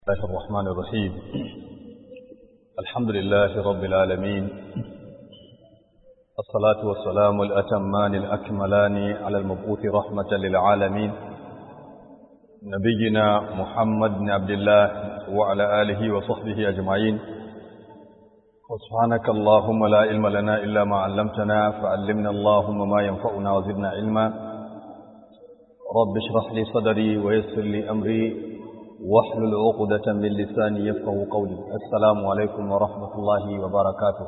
الله الرحمن الرحيم الحمد لله رب العالمين الصلاة والسلام الأتمان الأكملان على المبعوث رحمة للعالمين نبينا محمد بن عبد الله وعلى آله وصحبه أجمعين وسبحانك اللهم لا علم لنا إلا ما علمتنا فعلمنا اللهم ما ينفعنا وزدنا علما رب اشرح لي صدري ويسر لي أمري واحلل عقدة من لساني يفقه قولي السلام عليكم ورحمة الله وبركاته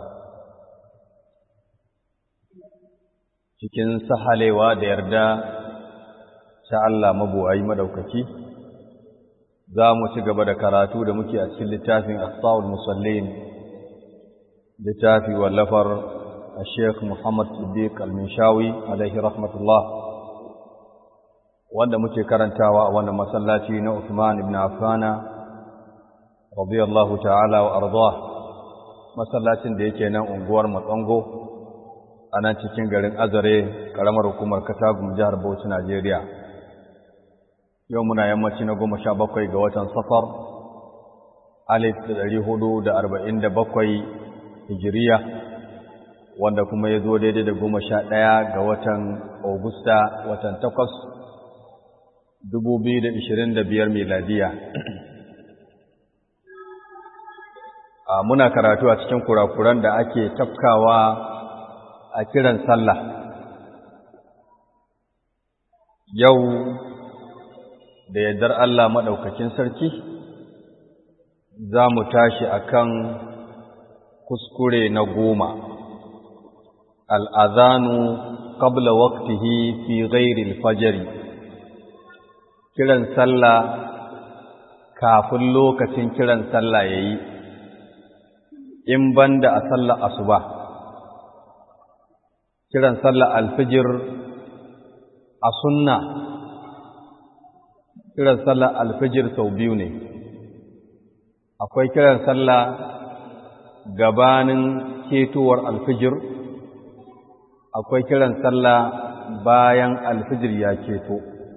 cikin sahalewa da yarda ta Allah mabuwayi madaukaki za mu ci gaba da karatu da muke a cikin littafin Asawul Musallin littafi wallafar Sheikh Muhammad Siddiq Al-Minshawi alaihi rahmatullah wanda muke karantawa a wannan masallaci na Uthman ibn Affan radiyallahu ta'ala wa ardah masallacin da yake nan unguwar Matsango a nan cikin garin Azare karamar hukumar Katagum jihar Bauchi Najeriya yau muna yammaci na goma sha bakwai ga watan safar alif da ɗari hudu da arba'in da bakwai hijiriya wanda kuma ya zo daidai da goma sha ɗaya ga watan Augusta watan takwas 2025 miladiya a muna karatu a cikin kurakuran da ake tafkawa a kiran sallah yau da yardar Allah maɗaukakin sarki za mu tashi akan kuskure na goma al'azanu qabla waqtihi fi ghairi al-fajr kiran sallah kafin lokacin kiran sallah ya yi in banda a sallah asuba kiran sallah alfijir a sunna kiran sallah alfijir sau biyu ne akwai kiran sallah gabanin ketowar alfijir akwai kiran sallah bayan alfijir ya keto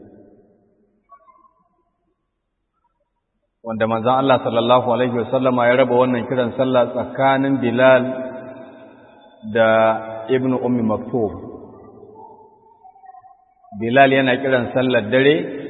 wanda manzon Allah sallallahu alaihi wasallama ya raba wannan kiran sallah tsakanin Bilal da Ibn Ummi Maktub Bilal yana kiran sallar dare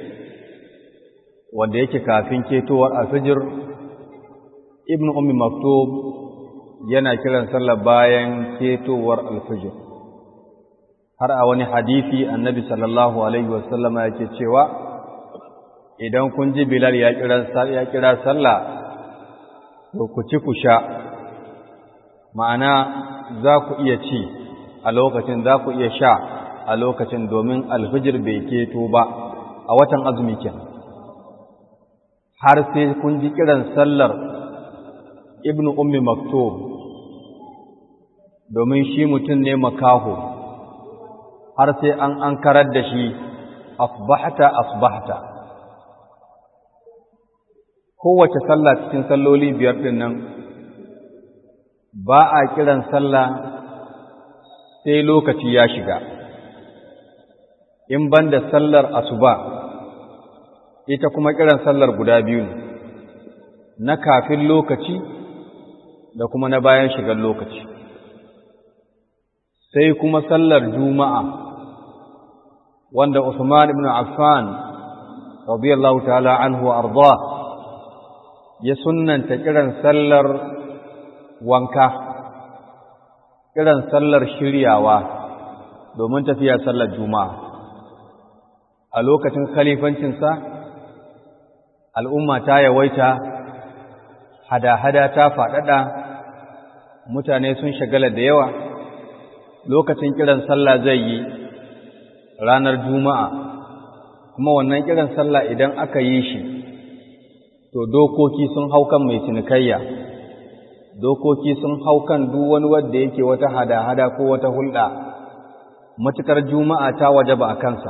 wanda yake kafin ketowar alfijir Ibn Ummi Maktub yana kiran sallar bayan ketowar alfijir har a wani hadisi annabi sallallahu alaihi wasallama yake cewa idan kun ji Bilal ya kira sallah to ku ci ku sha ma'ana za ku iya ci a lokacin za ku iya sha a lokacin domin alfijir bai keto ba a watan azumi ke har sai kun ji kiran sallar ibnu ummi maktub domin shi mutum ne makaho har sai an an karar da shi asbahta asbahta kowace sallah cikin salloli biyar ɗin nan ba a kiran sallah sai lokaci ya shiga in ban da sallar asuba ita kuma kiran sallar guda biyu ne na kafin lokaci da kuma na bayan shigar lokaci sai kuma sallar juma'a wanda Usman ibn Affan radiyallahu ta'ala anhu arda ya sunnanta kiran sallar wanka kiran sallar shiryawa domin tafiya sallar juma'a a lokacin khalifancinsa al'umma ta yawaita hada-hada ta faɗaɗa mutane sun shagala da yawa lokacin kiran sallah zai yi ranar juma'a kuma wannan kiran sallah idan aka yi shi to dokoki sun hau kan mai cinikayya dokoki sun hau kan duk wani wanda yake wata hada-hada ko wata hulɗa matukar juma'a ta wajaba a kansa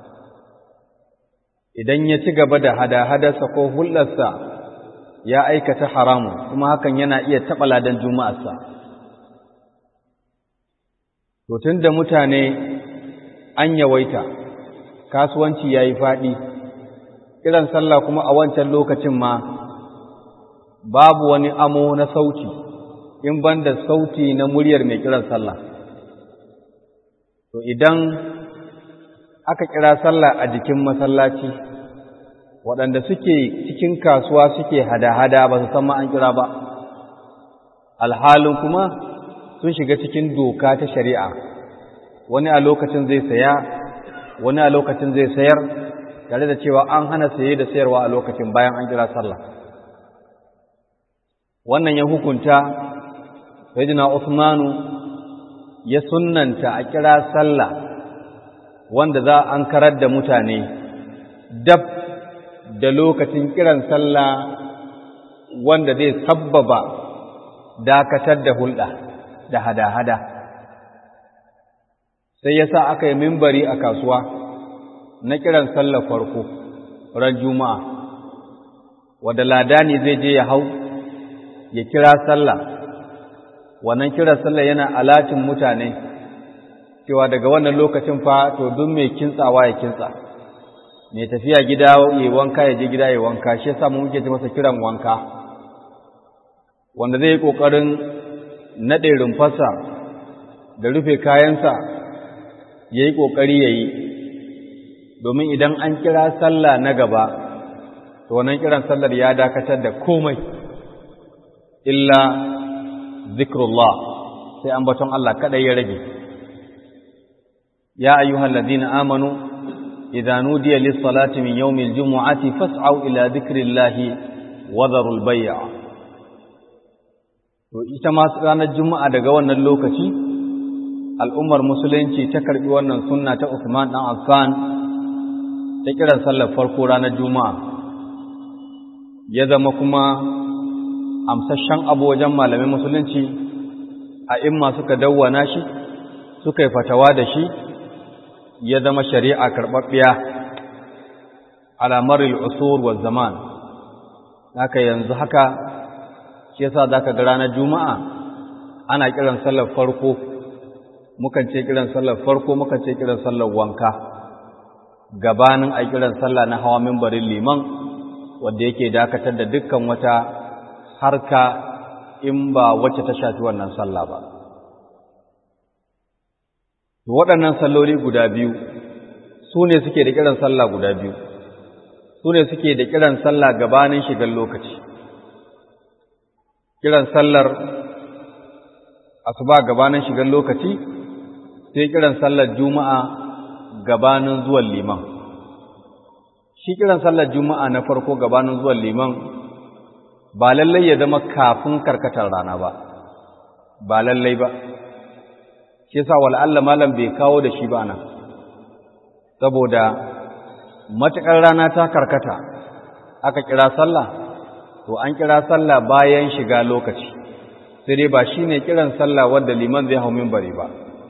idan ya ci gaba da hada-hadarsa ko hulɗarsa ya aikata haramun kuma hakan yana iya taɓa ladan juma'arsa to tun da mutane an yawaita kasuwanci ya yi faɗi kiran sallah kuma a wancan lokacin ma babu wani amo na sauti in banda sauti na muryar mai kiran sallah to idan aka kira sallah a jikin masallaci waɗanda suke cikin kasuwa suke hada-hada ba su san ma an kira ba alhalin kuma sun shiga cikin doka ta shari'a wani a lokacin zai saya wani a lokacin zai sayar tare da cewa an hana saye da sayarwa a lokacin bayan an kira sallah wannan ya hukunta sayyidina Usmanu ya sunnanta a kira sallah wanda za an karar da mutane dab da lokacin kiran sallah wanda zai sabbaba dakatar da hulɗa da hada-hada sai ya sa aka yi mimbari a kasuwa na kiran sallar farko ran juma'a wadda ladani zai je ya hau ya kira sallah wannan kiran sallah yana alatin mutane cewa daga wannan lokacin fa to duk mai kintsawa ya kintsa mai tafiya gida ya wanka ya je gida ya wanka shi yasa mu muke ce masa kiran wanka wanda zai yi kokarin nade rumfarsa da rufe kayansa yayi kokari yayi domin idan an kira sallah na gaba to wannan kiran sallar ya dakatar da komai illa zikrullah sai ambaton Allah kada ya rage ya ayyuhal ladina amanu idza nudiya lis salati min yawmil jumu'ati fas'au ila dhikrillahi wa dharul bay'a to ita ma ranar juma'a daga wannan lokaci al'ummar musulunci ta karbi wannan sunna ta Uthman dan Affan ta kiran sallar farko ranar juma'a ya zama kuma amsashen abu wajen malamin musulunci a imma suka dawwana shi suka yi fatawa da shi ya zama shari'a karɓaɓɓiya alamar al'usur wa zaman haka yanzu haka shi yasa za ka ga ranar juma'a ana kiran sallar farko mukan ce kiran sallar farko mukan ce kiran sallar wanka gabanin a kiran sallah na hawa mimbarin liman wanda yake dakatar da dukkan wata harka in ba wacce ta shafi wannan sallah ba waɗannan salloli guda biyu su ne suke da kiran sallah guda biyu su ne suke da kiran sallah gabanin shigar lokaci kiran sallar asuba gabanin shigar lokaci sai kiran sallar juma'a gabanin zuwan liman shi kiran sallar juma'a na farko gabanin zuwan liman ba lallai ya zama kafin karkatar rana ba ba lallai ba shi yasa wal'alla malam bai kawo da shi ba nan saboda matuƙar rana ta karkata aka kira sallah to an kira sallah bayan shiga lokaci sai dai ba shine kiran sallah wanda liman zai hau minbari ba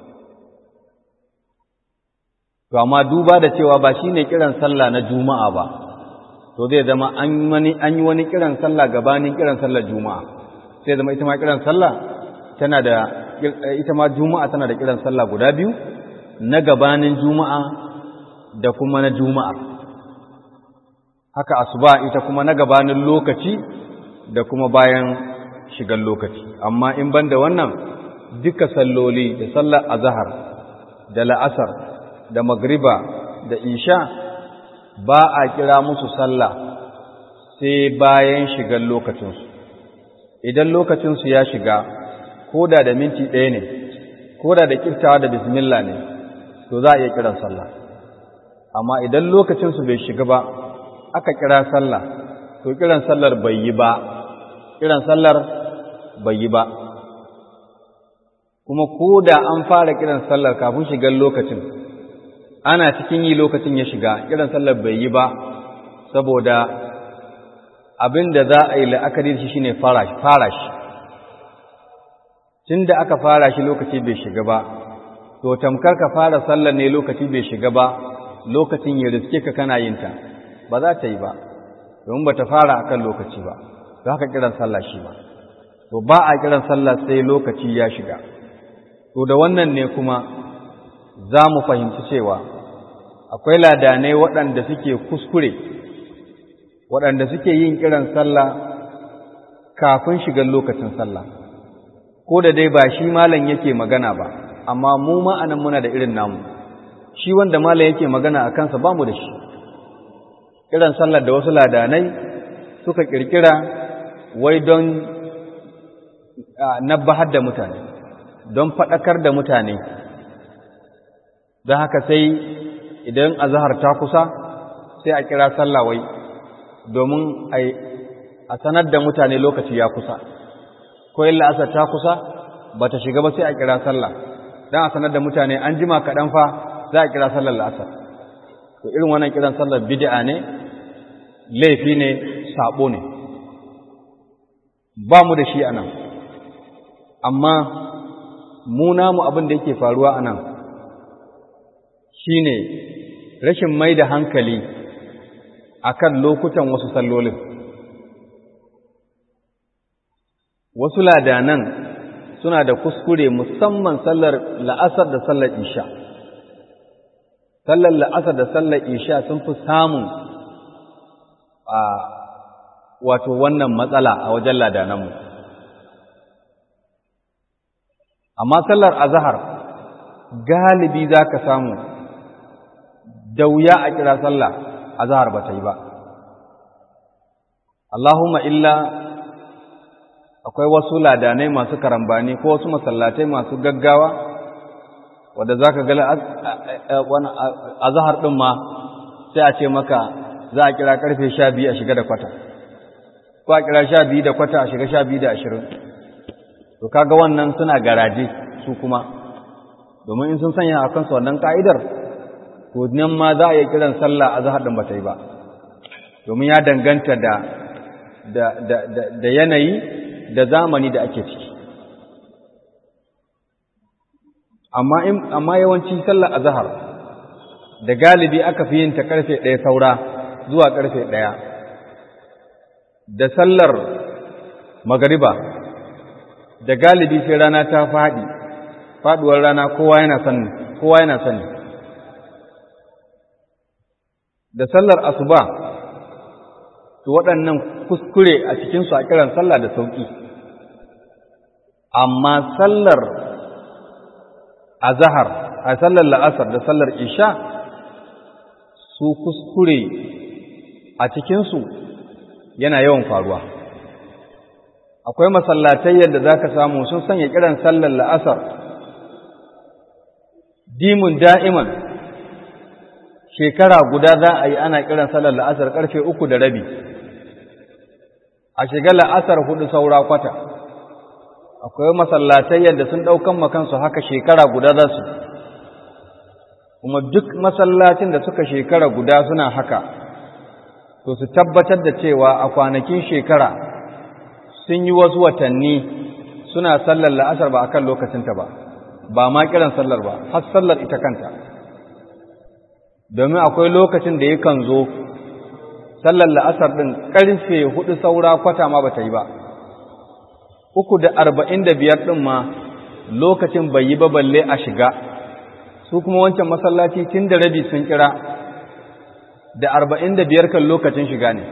to amma duba da cewa ba shine kiran sallah na juma'a ba to zai zama an yi wani kiran sallah gabanin kiran sallar juma'a sai zama ita ma kiran sallah tana da ita ma juma'a tana da kiran sallah guda biyu na gabanin juma'a da kuma na juma'a haka asuba ita kuma na gabanin lokaci da kuma bayan shigar lokaci amma in banda wannan duka salloli da sallar azhar da la'asar da magriba da isha ba a kira musu sallah sai bayan shigar lokacinsu idan lokacinsu ya shiga koda da minti ɗaya ne koda da kirtawa da bismillah ne to za a iya kiran sallah amma idan lokacinsu bai shiga ba aka kira sallah to kiran sallar bai yi ba kiran sallar bai yi ba kuma koda an fara kiran sallar kafin shigar lokacin ana cikin yi lokacin ya shiga kiran sallar bai yi ba saboda abin da za a yi la'akari shi shine fara shi tun da aka fara shi lokaci bai shiga ba to tamkar ka fara sallar ne lokaci bai shiga ba lokacin ya riske ka kana yin ta ba za ta yi ba domin ba ta fara akan lokaci ba za ka kiran sallah shi ba to ba a kiran sallah sai lokaci ya shiga to da wannan ne kuma za mu fahimci cewa akwai ladanai waɗanda suke kuskure waɗanda suke yin kiran sallah kafin shigar lokacin sallah ko da dai ba shi malam yake magana ba amma mu ma anan muna da irin namu shi wanda malam yake magana a kansa ba mu da shi irin sallar da wasu ladanai suka kirkira wai don nabbahar da mutane don faɗakar da mutane don haka sai idan azahar ta kusa sai a kira sallah wai domin a sanar da mutane lokaci ya kusa ko yin la'asar ta kusa ba ta shiga ba sai a kira sallah don a sanar da mutane an jima kaɗan fa za a kira sallar la'asar to irin wannan kiran sallar bid'a ne laifi ne sabo ne ba mu da shi a nan amma mu namu abin da yake faruwa a nan shi ne rashin mai da hankali a kan lokutan wasu sallolin wasu ladanan suna da kuskure musamman sallar la'asar da sallar isha sallar la'asar da sallar isha sun fi samun a wato wannan matsala a wajen ladananmu amma sallar azahar galibi za ka samu da wuya a kira sallah azahar ba ta yi ba Allahumma illa akwai wasu ladanai masu karambani ko wasu masallatai masu gaggawa wadda za ka gala azahar ɗin ma sai a ce maka za a kira ƙarfe sha biyu a shiga da kwata ko a kira sha biyu da kwata a shiga sha biyu da ashirin to kaga wannan suna garaje su kuma domin in sun sanya a kansu wannan ka'idar to nan ma za a yi kiran sallah a zahar ɗin ba ta yi ba domin ya danganta da da yanayi da zamani da ake ciki amma amma yawanci sallar azhar da galibi aka fi yin ta karfe 1 saura zuwa karfe 1 da sallar magariba da galibi sai rana ta fadi faduwar rana kowa yana sani kowa yana sani da sallar asuba to waɗannan kuskure a cikinsu a kiran sallah da sauƙi amma sallar azahar a sallar la'asar da sallar isha su kuskure a cikinsu yana yawan faruwa akwai masallatai yadda za ka samu sun sanya kiran sallar la'asar dimun da'iman shekara guda za a yi ana kiran sallar la'asar ƙarfe uku da rabi a shiga la'asar hudu saura kwata akwai masallatai yadda sun ɗaukan makansu haka shekara guda za su kuma duk masallacin da suka shekara guda suna haka to su tabbatar da cewa a kwanakin shekara sun yi wasu watanni suna sallar la'asar ba a kan lokacinta ba ba ma kiran sallar ba har sallar ita kanta domin akwai lokacin da yakan zo sallar la'asar ɗin ƙarfe hudu saura kwata ma ba ta yi ba uku da arba'in da biyar ɗin ma lokacin bai yi ba balle a shiga su kuma wancan masallaci tun da rabi sun kira da arba'in da biyar kan lokacin shiga ne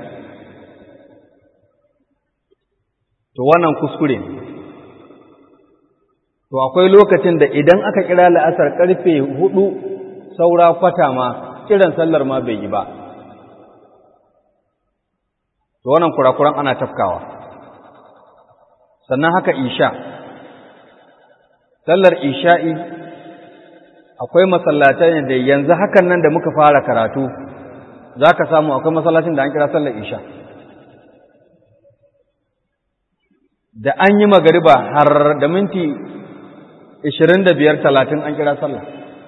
to wannan kuskure to akwai lokacin da idan aka kira la'asar ƙarfe hudu saura kwata ma kiran sallar ma bai yi ba to wannan kurakuran ana tafkawa sannan haka isha sallar isha'i akwai masallatai da yanzu hakan nan da muka fara karatu za ka samu akwai masallacin da an kira sallar isha da an yi magariba har da minti 25-30 an kira sallah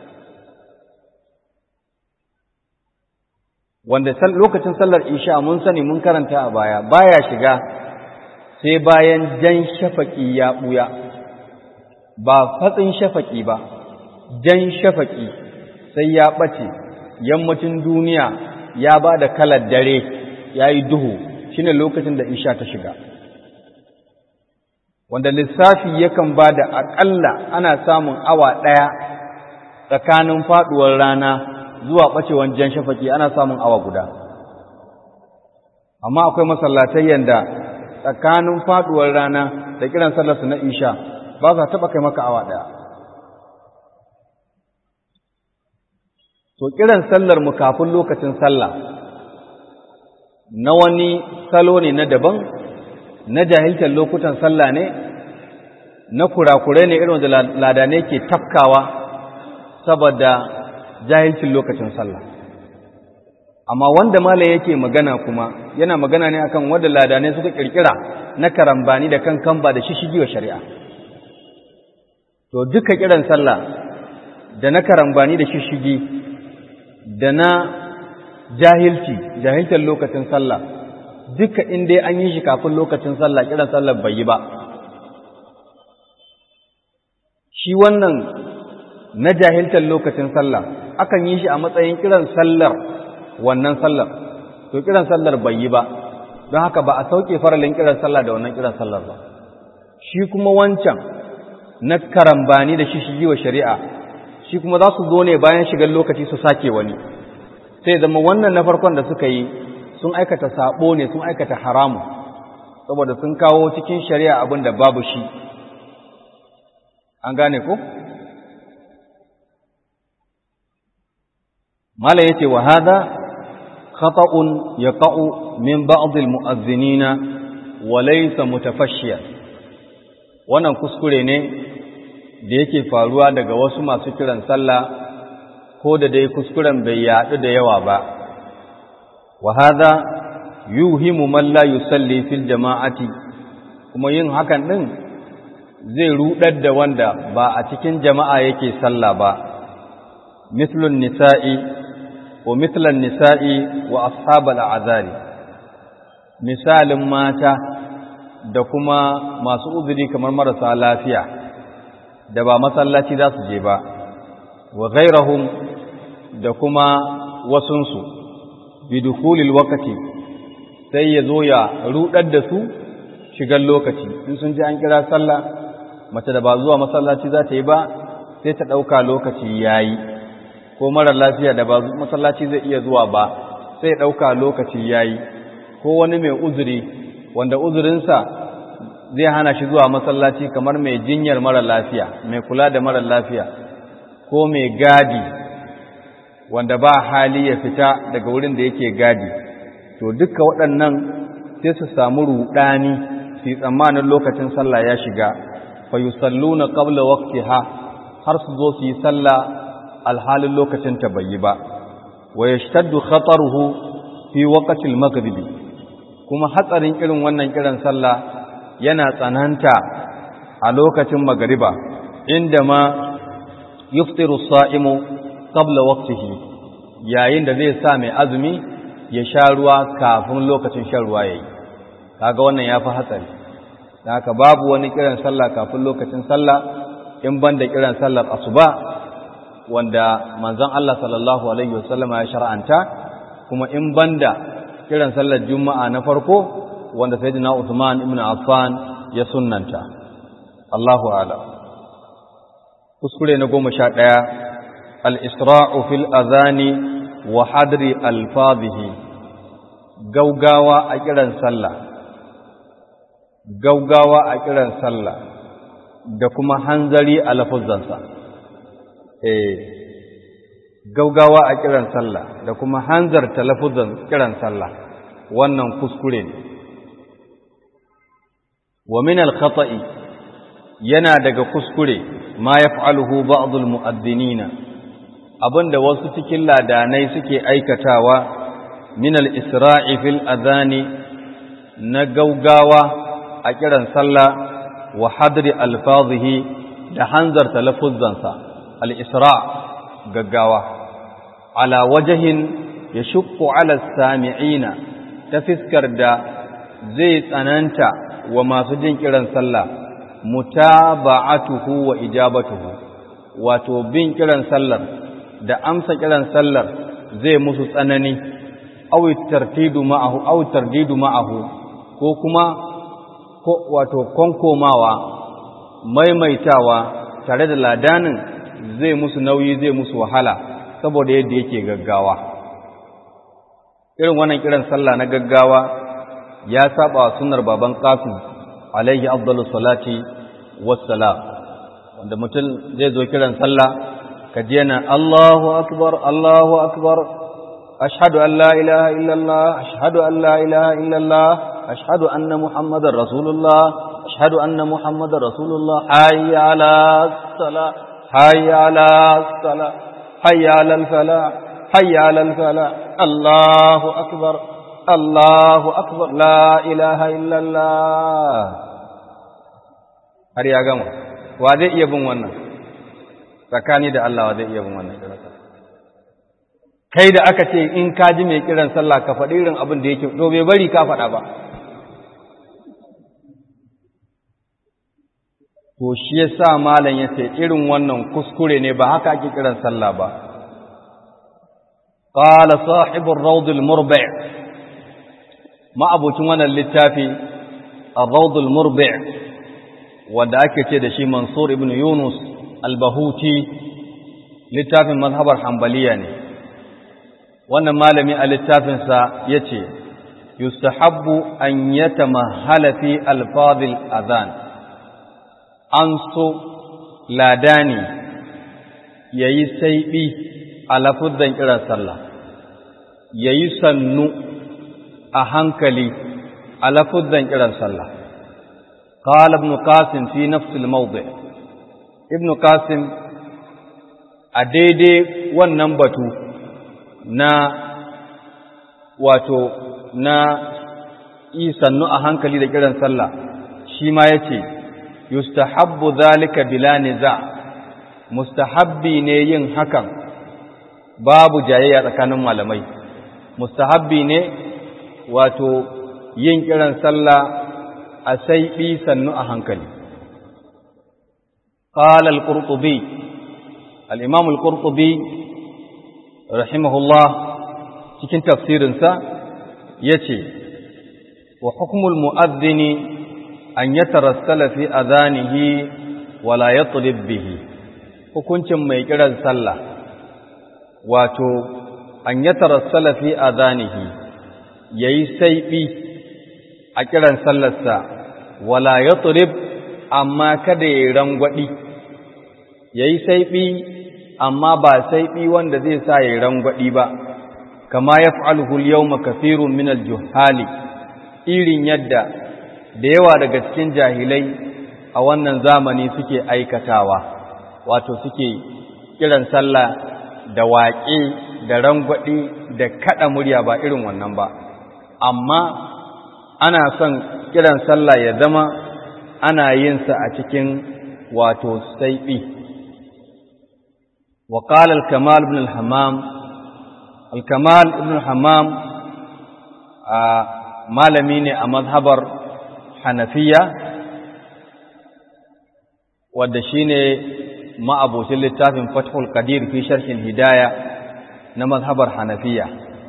wanda lokacin sallar isha mun sani mun karanta a baya baya shiga sai bayan jan shafaki ya buya ba fatsin shafaki ba jan shafaki sai ya ɓace yammacin duniya ya ba da kalar dare ya yi duhu shine lokacin da isha ta shiga wanda lissafi yakan ba da aƙalla ana samun awa ɗaya tsakanin faɗuwar rana zuwa ɓacewan jan shafaki ana samun awa guda amma akwai masallatai yanda tsakanin faduwar rana da kiran sallar su na isha ba za taba kai maka awa daya to kiran sallar mu kafin lokacin sallah na wani salo ne na daban na jahiltar lokutan sallah ne na kurakure ne irin da ladane ke tafkawa saboda jahilcin lokacin sallah amma wanda malam yake magana kuma yana magana ne akan wanda ladane suka kirkira na karambani da kan kamba da shishigi wa shari'a to duka kiran sallah da na karambani da shishigi da na jahilci jahiltar lokacin sallah duka in dai an yi shi kafin lokacin sallah kiran sallah bai yi ba shi wannan na jahiltar lokacin sallah akan yi shi a matsayin kiran sallar wannan sallar to kiran sallar bai yi ba don haka ba a sauke faralin kiran sallah da wannan kiran sallar ba shi kuma wancan na karambani da shi shigi wa shari'a shi kuma za su zo ne bayan shigar lokaci su sake wani sai zama wannan na farkon da suka yi sun aikata sabo ne sun aikata haramu saboda sun kawo cikin shari'a abin da babu shi an gane ko mala yace wa hada khata'un yaqa'u min ba'd al-mu'azzinina wa laysa mutafashshiyan wannan kuskure ne da yake faruwa daga wasu masu kiran sallah ko da dai kuskuren bai yaɗu da yawa ba wa hadha yuhimu man la yusalli fil jama'ati kuma yin hakan din zai rudar da wanda ba a cikin jama'a yake sallah ba mithlun nisa'i wa mithlan nisa'i wa ashabal a'zari misalin mata da kuma masu uzuri kamar marasa lafiya da ba masallaci za su je ba wa ghairahum da kuma wasunsu bidukulil wakati sai ya zo ya rudar da su shigar lokaci in sun ji an kira sallah mace da ba zuwa masallaci za ta yi ba sai ta ɗauka lokaci ya yi ko mara lafiya da ba masallaci zai iya zuwa ba sai ya ɗauka lokaci ya yi ko wani mai uzuri wanda uzurinsa zai hana shi zuwa masallaci kamar mai jinyar mara lafiya mai kula da mara lafiya ko mai gadi wanda ba hali ya fita daga wurin da yake gadi to duka waɗannan sai su samu ruɗani su yi tsammanin lokacin sallah ya shiga fa yusalluna qabla waqtiha har su zo su yi sallah alhalin lokacin ta bai yi ba wa yashtaddu khataruhu fi waqti al-maghribi kuma hatsarin irin wannan kiran sallah yana tsananta a lokacin magariba inda ma yuftiru sa'imu qabla waqtihi yayin da zai sa mai azumi ya sha ruwa kafin lokacin shan ruwa yayi kaga wannan yafi hatsari haka babu wani kiran sallah kafin lokacin sallah in banda kiran sallar asuba wanda manzon Allah sallallahu alaihi wasallam ya shar'anta kuma in banda kiran sallar juma'a na farko wanda sayyidina Uthman ibn Affan ya sunnanta Allahu a'lam kuskure na goma sha ɗaya al-isra'u fil adhani wa hadri alfazihi gaugawa a kiran sallah gaugawa a kiran sallah da kuma hanzari a lafuzzansa eh gaugawa a kiran sallah da kuma hanzarta lafuzzan kiran sallah wannan kuskure ne wa min al-khata'i yana daga kuskure ma yaf'aluhu ba'd al-mu'adhdhinina abinda wasu cikin ladanai suke aikatawa min al-isra'i fil adhani na gaugawa a kiran sallah wa hadri alfazihi da hanzarta lafuzzansa al-isra' gaggawa ala wajhin yashqu ala sami'ina ta fiskar da zai tsananta wa masu jin kiran sallah mutaba'atuhu wa ijabatuhu wato bin kiran sallar da amsa kiran sallar zai musu tsanani aw tartidu ma'ahu aw tardidu ma'ahu ko kuma ko wato konkomawa maimaitawa tare da ladanin zai musu nauyi zai musu wahala saboda yadda yake gaggawa irin wannan kiran sallah na gaggawa ya saba sunnar baban qasim alaihi afdalus salati wassalam wanda mutum zai zo kiran sallah ka ji yana Allahu akbar Allahu akbar ashhadu an la ilaha illallah ashhadu an la ilaha illallah ashhadu anna muhammadar rasulullah ashhadu anna muhammadar rasulullah hayya ala salah hayya ala salah hayya ala falah hayya ala falah Allahu akbar Allahu akbar la ilaha illallah har ya gama wa zai iya bin wannan tsakani da Allah wa zai iya bin wannan kiran kai da aka ce in ka ji mai kiran sallah ka faɗi irin abin da yake to bai bari ka faɗa ba to shi yasa malam yace irin wannan kuskure ne ba haka ake kiran sallah ba qala sahibur rawd al murbi' ma abocin wannan littafi ar-rawd al murbi' wanda ake ce da shi Mansur ibn Yunus al-Bahuti littafin mazhabar Hanbaliya ne wannan malami a littafinsa yace yustahabbu an yatamahala fi alfadhil adhan an so ladani yayi saibi a lafuzan kiran sallah yayi sannu a hankali a lafuzan kiran sallah قال ابن قاسم في نفس الموضع ابن قاسم أديدي والنبتو نا wato na isannu a hankali da kiran sallah shi ma ya ce yustahabbu zalika bila niza mustahabbi ne yin hakan babu jayayya tsakanin malamai mustahabbi ne wato yin kiran sallah a saiɓi sannu a hankali. Ƙala al-Qurtubi, al'imam al-Qurtubi, rahimahullah cikin tafsirinsa ya ce, wa hukumul mu'azzini an ya tarassala fi azanihi wala ya bihi, hukuncin mai kiran sallah, wato, an ya tarassala fi azanihi, ya yi saiɓi a kiran sallarsa wala ya turib amma kada ya yi rangwaɗi ya yi saiɓi amma ba saiɓi wanda zai sa ya yi rangwaɗi ba kama ya fa'alhul yau makafirun minal juhali irin yadda da yawa daga cikin jahilai a wannan zamani suke aikatawa wato suke kiran sallah da waƙe da rangwaɗi da kaɗa murya ba irin wannan ba amma ana son kiran sallah ya zama ana yin sa a cikin wato saiɓi wa qala al-kamal ibn al-hammam al-kamal ibn al-hammam malami ne a mazhabar hanafiya wadda shine ma'abocin littafin fathul qadir fi sharhin hidaya na mazhabar hanafiya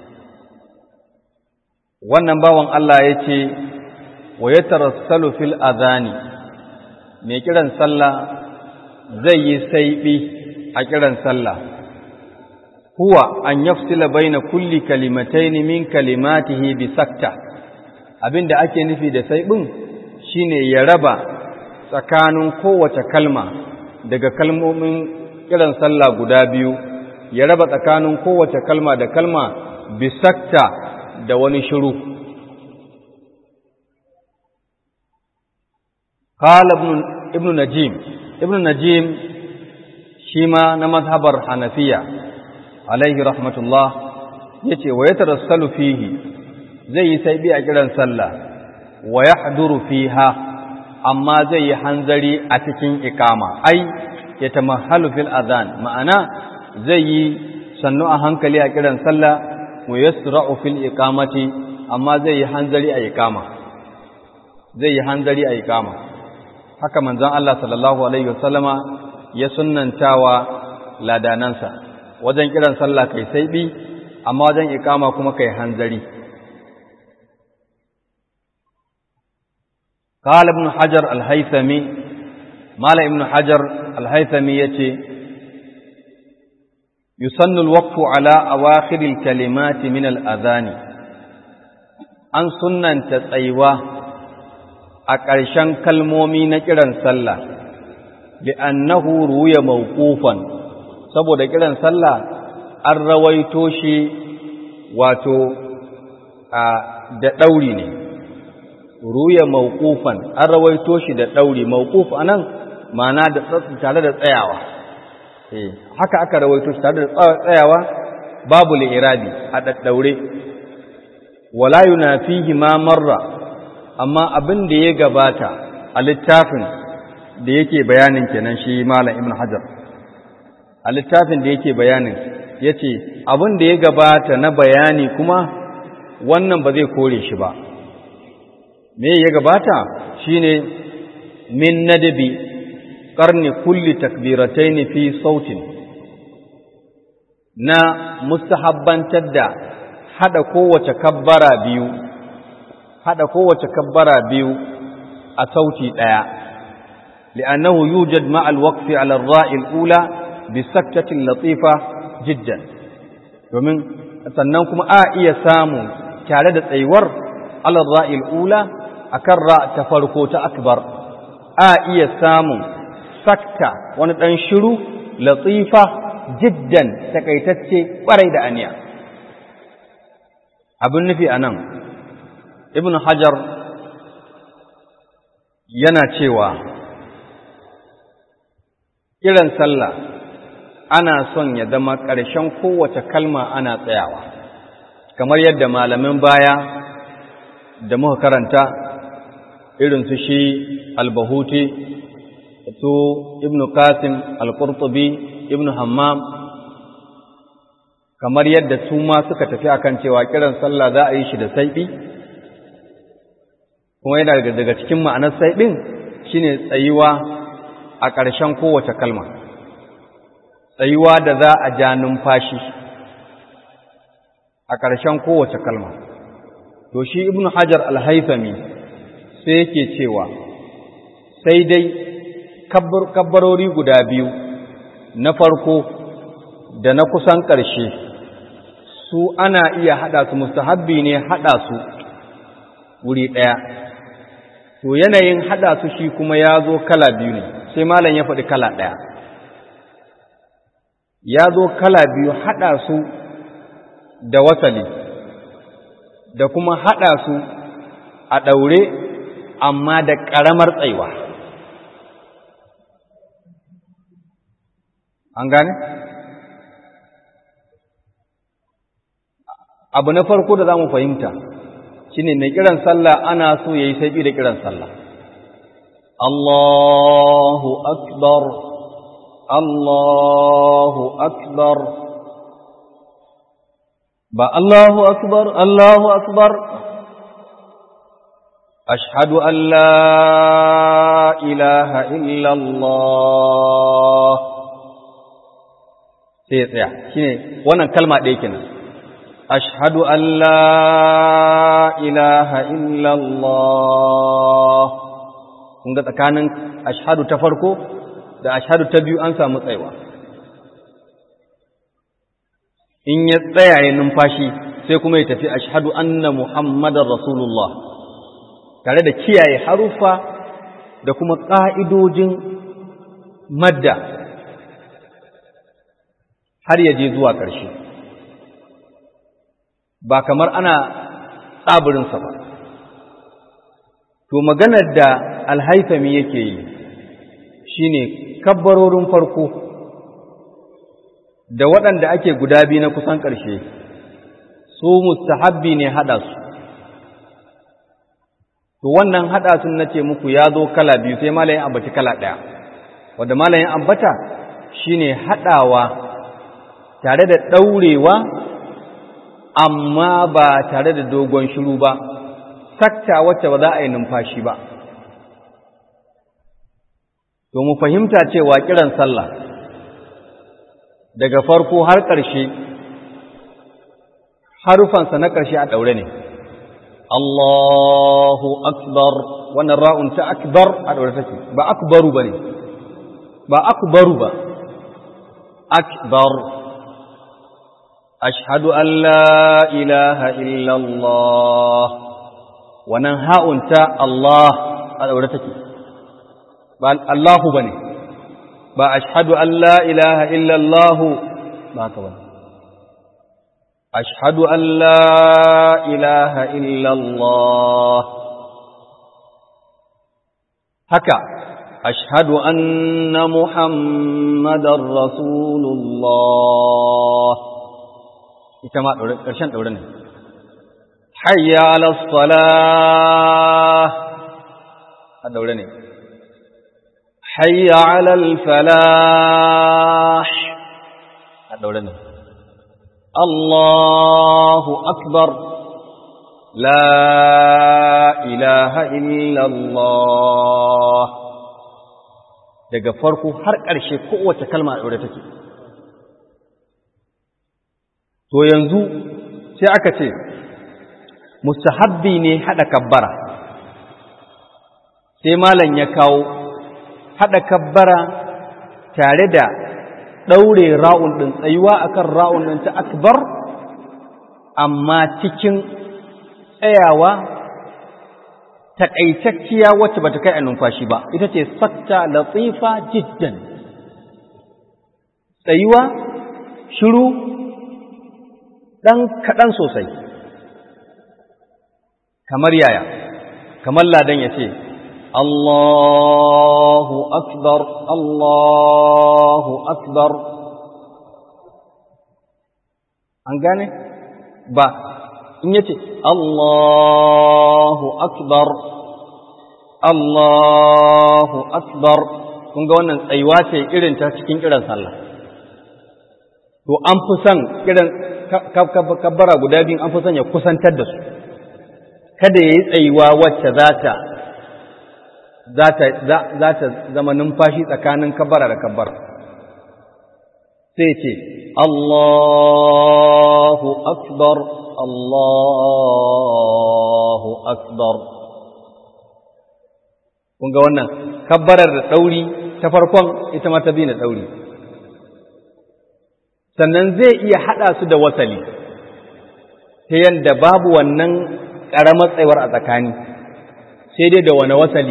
wannan bawan Allah ya ce wa ya tarassalu fil azani mai kiran sallah zai yi saiɓi a kiran sallah huwa an yafsila baina kulli kalimataini min kalimatihi bi sakta abinda ake nufi da saiɓin shine ya raba tsakanin kowace kalma daga kalmomin kiran sallah guda biyu ya raba tsakanin kowace kalma da kalma bi sakta da wani shiru. Kala Ibn Najim, Ibn Najim shi ma na mazhabar Hanafiya, alaihi rahmatullah, ya ce, wa ya tarassalu fihi zai yi saibi a kiran sallah, wa ya haduru fiha, amma zai yi hanzari a cikin ikama, ai, ya tamahalu fil azan, ma'ana zai yi sannu a hankali a kiran sallah, wa yasra'u fil iqamati amma zai yi hanzari a iqama zai yi hanzari a iqama haka manzon Allah sallallahu alaihi wasallama ya sunnantawa ladanansa wajen kiran sallah kai sai bi amma wajen iqama kuma kai hanzari قال ابن حجر الهيثمي مال ابن حجر الهيثمي يتي يسن الوقف على أواخر الكلمات من الأذان an sunanta tsayuwa a ƙarshen kalmomi na kiran sallah li'annahu ruya mawqufan saboda kiran sallah an rawaito shi wato a da ɗauri ne ruya mawqufan an rawaito shi da ɗauri mawquf anan ma'ana da tare da tsayawa eh haka aka rawaito shi tare da tsayawa babu li'irabi a daddaure wala yunafihi ma marra amma abin da ya gabata a littafin da yake bayanin kenan shi malam ibn hajar a littafin da yake bayanin yace abin da ya gabata na bayani kuma wannan ba zai kore shi ba me ya gabata shine min nadabi qarni kulli takbiratayn fi sautin na mustahabbantar da hada kowace kabbara biyu hada kowace kabbara biyu a sauti daya li'annahu yujad ma'a al-waqfi 'ala ar-ra'i al-ula bi saktatin latifa jiddan domin sannan kuma a iya samu tare da tsayuwar 'ala ar-ra'i al-ula akan ra ta farko ta akbar a iya samu sakta wani dan shiru latifa jiddan takaitacce kwarai da aniya abin nufi a nan ibn hajar yana cewa kiran sallah ana son ya zama ƙarshen kowace kalma ana tsayawa kamar yadda malamin baya da muka karanta irin su shi albahuti su ibn qasim al-qurtubi ibn hammam kamar yadda su ma suka tafi akan cewa kiran sallah za a yi shi da saiɓi kuma yana daga cikin ma'anar saiɓin shine tsayuwa a ƙarshen kowace kalma tsayuwa da za a ja numfashi a ƙarshen kowace kalma to shi ibnu hajar al-haythami sai yake cewa sai dai kabbarori guda biyu na farko da na kusan ƙarshe su ana iya haɗa su mustahabbi ne haɗa su wuri ɗaya to yanayin haɗa su shi kuma ya zo kala biyu ne sai malam ya faɗi kala ɗaya ya zo kala biyu haɗa su da wasali da kuma haɗa su a ɗaure amma da ƙaramar tsaiwa an gane? abu na farko da za mu fahimta shi ne mai kiran sallah ana so ya yi saiɓi da kiran sallah Allahu akbar Allahu akbar ba Allahu akbar Allahu akbar ashhadu an la ilaha illallah sai ya tsaya shine wannan kalma ɗaya kenan ashhadu an la ilaha illallah kun ga tsakanin ashhadu ta farko da ashhadu ta biyu an samu tsayawa in ya tsaya ya numfashi sai kuma ya tafi ashhadu anna muhammadar rasulullah tare da kiyaye harufa da kuma ƙa'idojin madda har ya je zuwa ƙarshe ba kamar ana tsabirinsa ba to maganar da alhaifami yake yi shine kabbarorin farko da waɗanda ake guda biyu na kusan ƙarshe su mustahabbi ne haɗa su to wannan haɗa sun na ce muku ya zo kala biyu sai malayin ambaci kala ɗaya wadda malayin ambata shine haɗawa tare da ɗaurewa amma ba tare da dogon shiru ba sakta wacce ba za a yi numfashi ba to mu fahimta cewa kiran sallah daga farko har ƙarshe harufansa na ƙarshe a ɗaure ne Allahu akbar wannan ra'un ta akbar a ɗaure take ba akbaru ba ne ba akbaru ba akbar ashhadu an la ilaha illallah wannan ha'un ta Allah a daure take ba Allahu bane ba ashhadu an la ilaha illa Allah ba haka bane ashhadu an la ilaha illa Allah haka ashhadu anna muhammadar rasulullah ita ma ƙarshen ɗaure ne hayya ala salah a ɗaure ne hayya ala falah a ɗaure ne Allahu akbar la ilaha illallah daga farko har ƙarshe kowace kalma a ɗaure take to yanzu sai aka ce mustahabbi ne haɗa kabbara sai malam ya kawo haɗa kabbara tare da ɗaure ra'un ɗin tsayuwa akan ra'un ɗin ta akbar amma cikin tsayawa taƙaitacciya wacce ba ta kai a numfashi ba ita ce sakta latifa jiddan tsayuwa shiru ɗan kaɗan sosai kamar yaya kamar ladan ya ce Allahu akbar Allahu akbar an gane ba in yace Allahu akbar Allahu akbar kun ga wannan tsayuwa ce irin ta cikin kiran sallah to an fi son kiran kabbara guda biyu an fi son ya kusantar da su kada ya yi tsayuwa wacce za ta za ta zama numfashi tsakanin kabbara da kabbara sai ce Allahu akbar Allahu akbar kun ga wannan kabbarar da ɗauri ta farkon ita ma ta bi na ɗauri sannan zai iya haɗa su da wasali ta yadda babu wannan ƙaramar tsayuwar a tsakani sai dai da wani wasali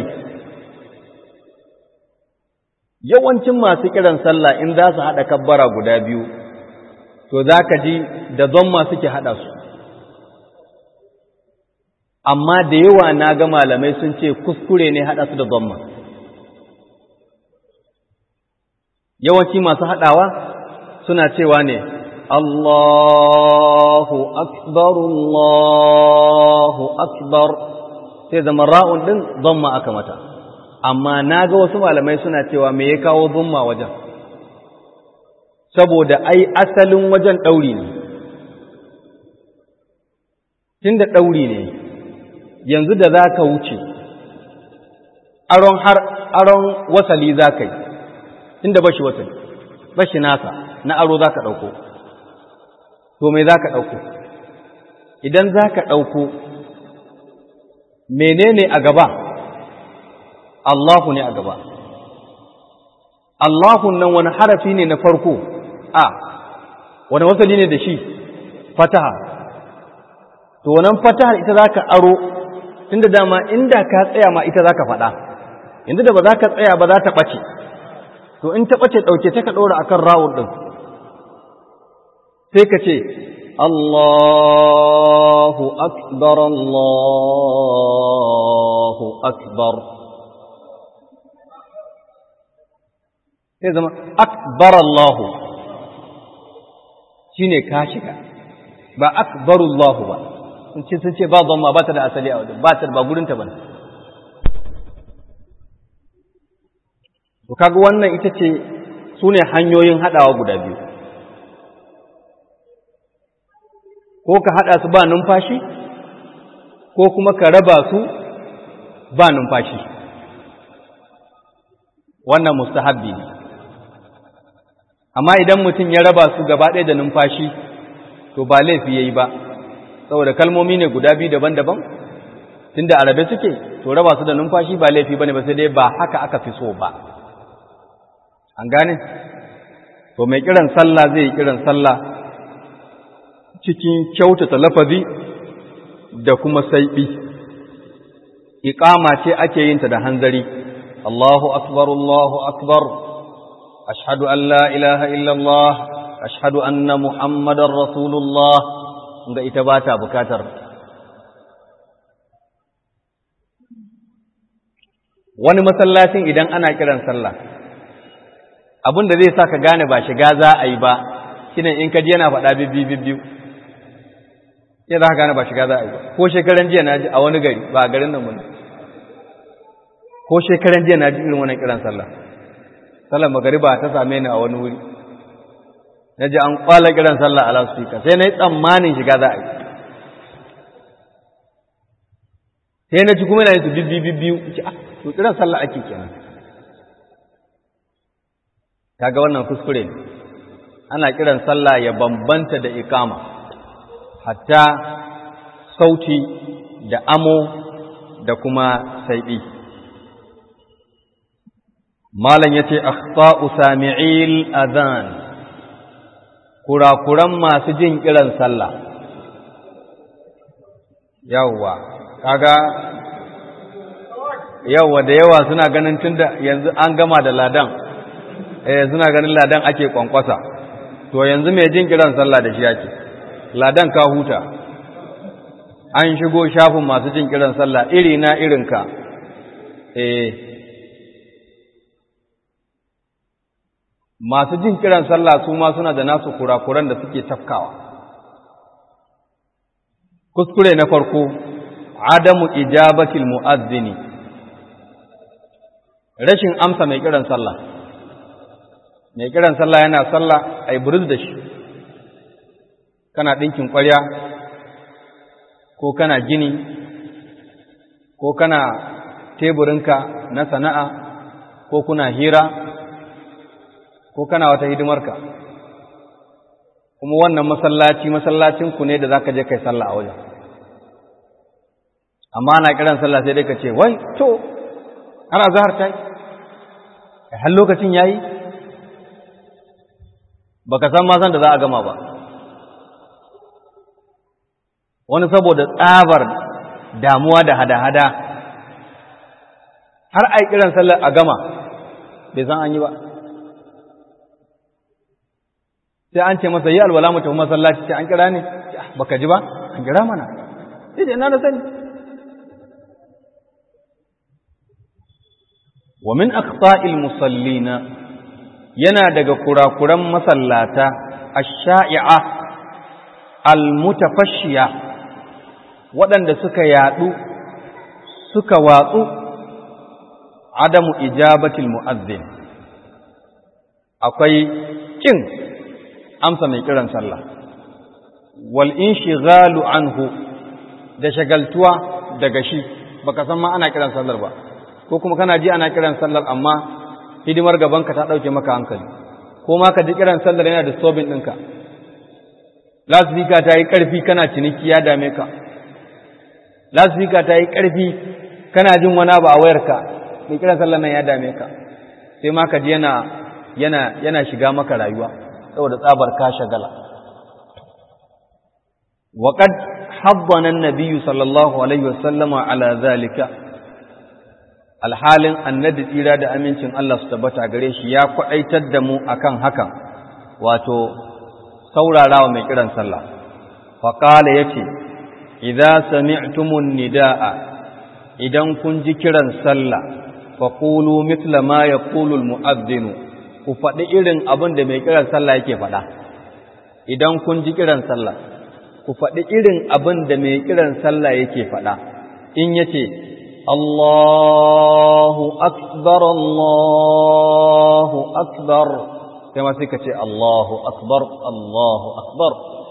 yawancin masu kiran sallah in za su haɗa kabbara guda biyu to za ka ji da zomma suke haɗa su amma da yawa na ga malamai sun ce kuskure ne haɗa su da zomma yawanci masu haɗawa suna cewa ne Allahu akbar Allahu akbar sai zama ra'un ɗin zomma aka mata amma na ga wasu malamai suna cewa me ya kawo zumma wajen saboda ai asalin wajen ɗauri ne tun da ɗauri ne yanzu da za ka wuce aron har aron wasali za ka yi tun da bashi wasali bashi nasa na aro za ka ɗauko to me za ka ɗauko idan za ka ɗauko menene a gaba Allahu ne a gaba. Allahu nan wani harafi ne na farko, a, wani wasali ne da shi, fataha. To, wannan fataha ita za ka aro, tunda dama inda ka tsaya ma ita za ka faɗa, yanzu da ba za ka tsaya ba za ta ɓace, to in ta ɓace ɗauke ta ka ɗora a kan rawun ɗin, sai ka ce, Allahu akbar, Allahu akbar. sai zama akbar Allahu shine ka shiga ba akbarullahu ba sun ce sun ce ba zama ba ta da asali a wajen ba ta ba gurinta ba to kaga wannan ita ce su ne hanyoyin haɗawa guda biyu ko ka haɗa su ba numfashi ko kuma ka raba su ba numfashi wannan mustahabbi ne amma idan mutum ya raba su gaba ɗaya da numfashi to ba laifi ya yi ba saboda kalmomi ne guda biyu daban-daban tunda arabe suke to raba su da numfashi ba laifi ba ne ba sai dai ba haka aka fi so ba an gane to mai kiran sallah zai yi kiran sallah cikin kyautata lafazi da kuma saiɓi iqama ce ake yin ta da hanzari Allahu akbar Allahu akbar ashhadu an la ilaha illa Allah ashhadu anna muhammadar rasulullah ga ita ba ta bukatar wani masallacin idan ana kiran sallah abin da zai sa ka gane ba shiga za a yi ba shine in ka ji yana faɗa bibbi bibbiyu sai za ka gane ba shiga za a yi ba ko shekaran jiya na ji a wani gari ba a garin nan mun ko shekaran jiya na ji irin wannan kiran sallah sallar magariba ta same ni a wani wuri na ji an kwala kiran sallah a loudspeaker sai na yi tsammanin shiga za a yi sai na ji kuma yana yin su bibbi bibbiyu ce ah to kiran sallah ake kenan kaga wannan kuskure ne ana kiran sallah ya bambanta da ikama hatta sauti da amo da kuma saiɗi malam yace akhta'u sami'il adhan kurakuran masu jin kiran sallah yawwa kaga yawwa da yawa suna ganin tunda yanzu an gama da ladan eh suna ganin ladan ake kwankwasa to yanzu mai jin kiran sallah da shi yake ladan ka huta an shigo shafin masu jin kiran sallah iri na irinka eh masu jin kiran sallah su ma suna da nasu kurakuran da suke tafkawa kuskure na farko adamu ijabatil mu'azzini rashin amsa mai kiran sallah mai kiran sallah yana sallah ai buruz da shi kana ɗinkin ƙwarya ko kana gini ko kana teburinka na sana'a ko kuna hira ko kana wata hidimarka kuma wannan masallaci masallacinku ne da za ka je kai sallah a wajen amma ana kiran sallah sai dai ka ce wai to ana zahar ta yi har lokacin ya yi ba ka san masan da za a gama ba wani saboda tsabar damuwa da hada-hada har a kiran sallar a gama bai san an yi ba sai an ce masa yi alwala mu tafi masallaci ce an kira ne baka ji ba an kira mana sai da ina da sani wa min aqta'il musallina yana daga kurakuran masallata ash-sha'i'a al-mutafashiya waɗanda suka yadu suka watsu adamu ijabatil mu'azzin akwai kin amsa mai kiran sallah wal inshighalu anhu da shagaltuwa daga shi baka san ma ana kiran sallar ba ko kuma kana ji ana kiran sallar amma hidimar gabanka ta dauke maka hankali ko ma ka ji kiran sallar yana disturbing ɗinka lasfika ta yi ƙarfi kana ciniki ya dame ka lasfika ta yi ƙarfi kana jin wani abu a wayarka mai kiran sallar nan ya dame ka sai ma ka ji yana yana yana shiga maka rayuwa saboda tsabar ka shagala وقد حضنا النبي صلى الله عليه وسلم على ذلك alhalin annabi tsira da amincin Allah su tabbata gare shi ya kwaɗaitar da mu akan hakan wato saurarawa mai kiran sallah faƙala ya ce idza sami'tumun nida'a idan kun ji kiran sallah faqulu mithla ma yaqulu almu'adhdhinu ku faɗi irin abin da mai kiran sallah yake faɗa idan kun ji kiran sallah ku faɗi irin abin da mai kiran sallah yake faɗa in yace Allahu akbar Allahu akbar sai ma sai ka ce Allahu akbar Allahu akbar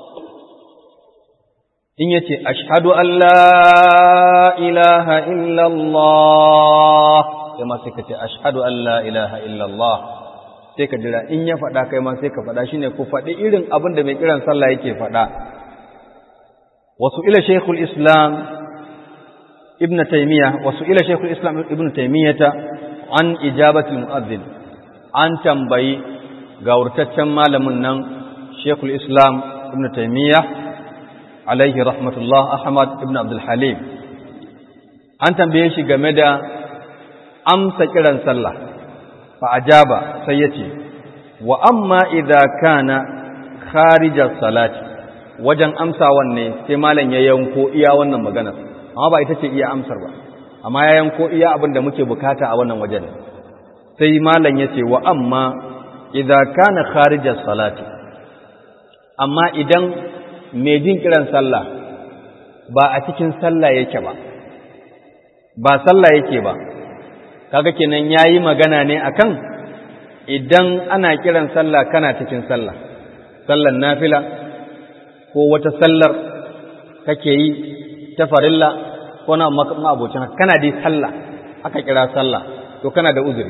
in yace ashhadu an la ilaha illa Allah sai ma sai ka ce ashhadu an la ilaha illa Allah sai ka jira in ya faɗa kai ma sai ka faɗa shine ku faɗi irin abin da mai kiran sallah yake faɗa wasu ila shaykhul islam ibn taymiya wasu ila shaykhul islam ibn taymiyata an ijabati mu'adhdhin an tambayi ga wurtaccen malamin nan shaykhul islam ibn taymiya alaihi rahmatullah ahmad ibn abdul halim an tambaye shi game da amsa kiran sallah fa ajaba sai yace wa amma idza kana kharijar salati wajen amsawan ne sai malam ya yanko iya wannan magana amma ba ita ce iya amsar ba amma ya yanko iya abin da muke bukata a wannan wajen sai malam yace wa amma idza kana kharijar salati amma idan mai jin kiran sallah ba a cikin sallah yake ba ba sallah yake ba kaga kenan yayi magana ne akan idan ana kiran sallah kana cikin sallah sallan nafila ko wata sallar kake yi ta farilla ko na ma'abocin kana dai sallah aka kira sallah to kana da uzuri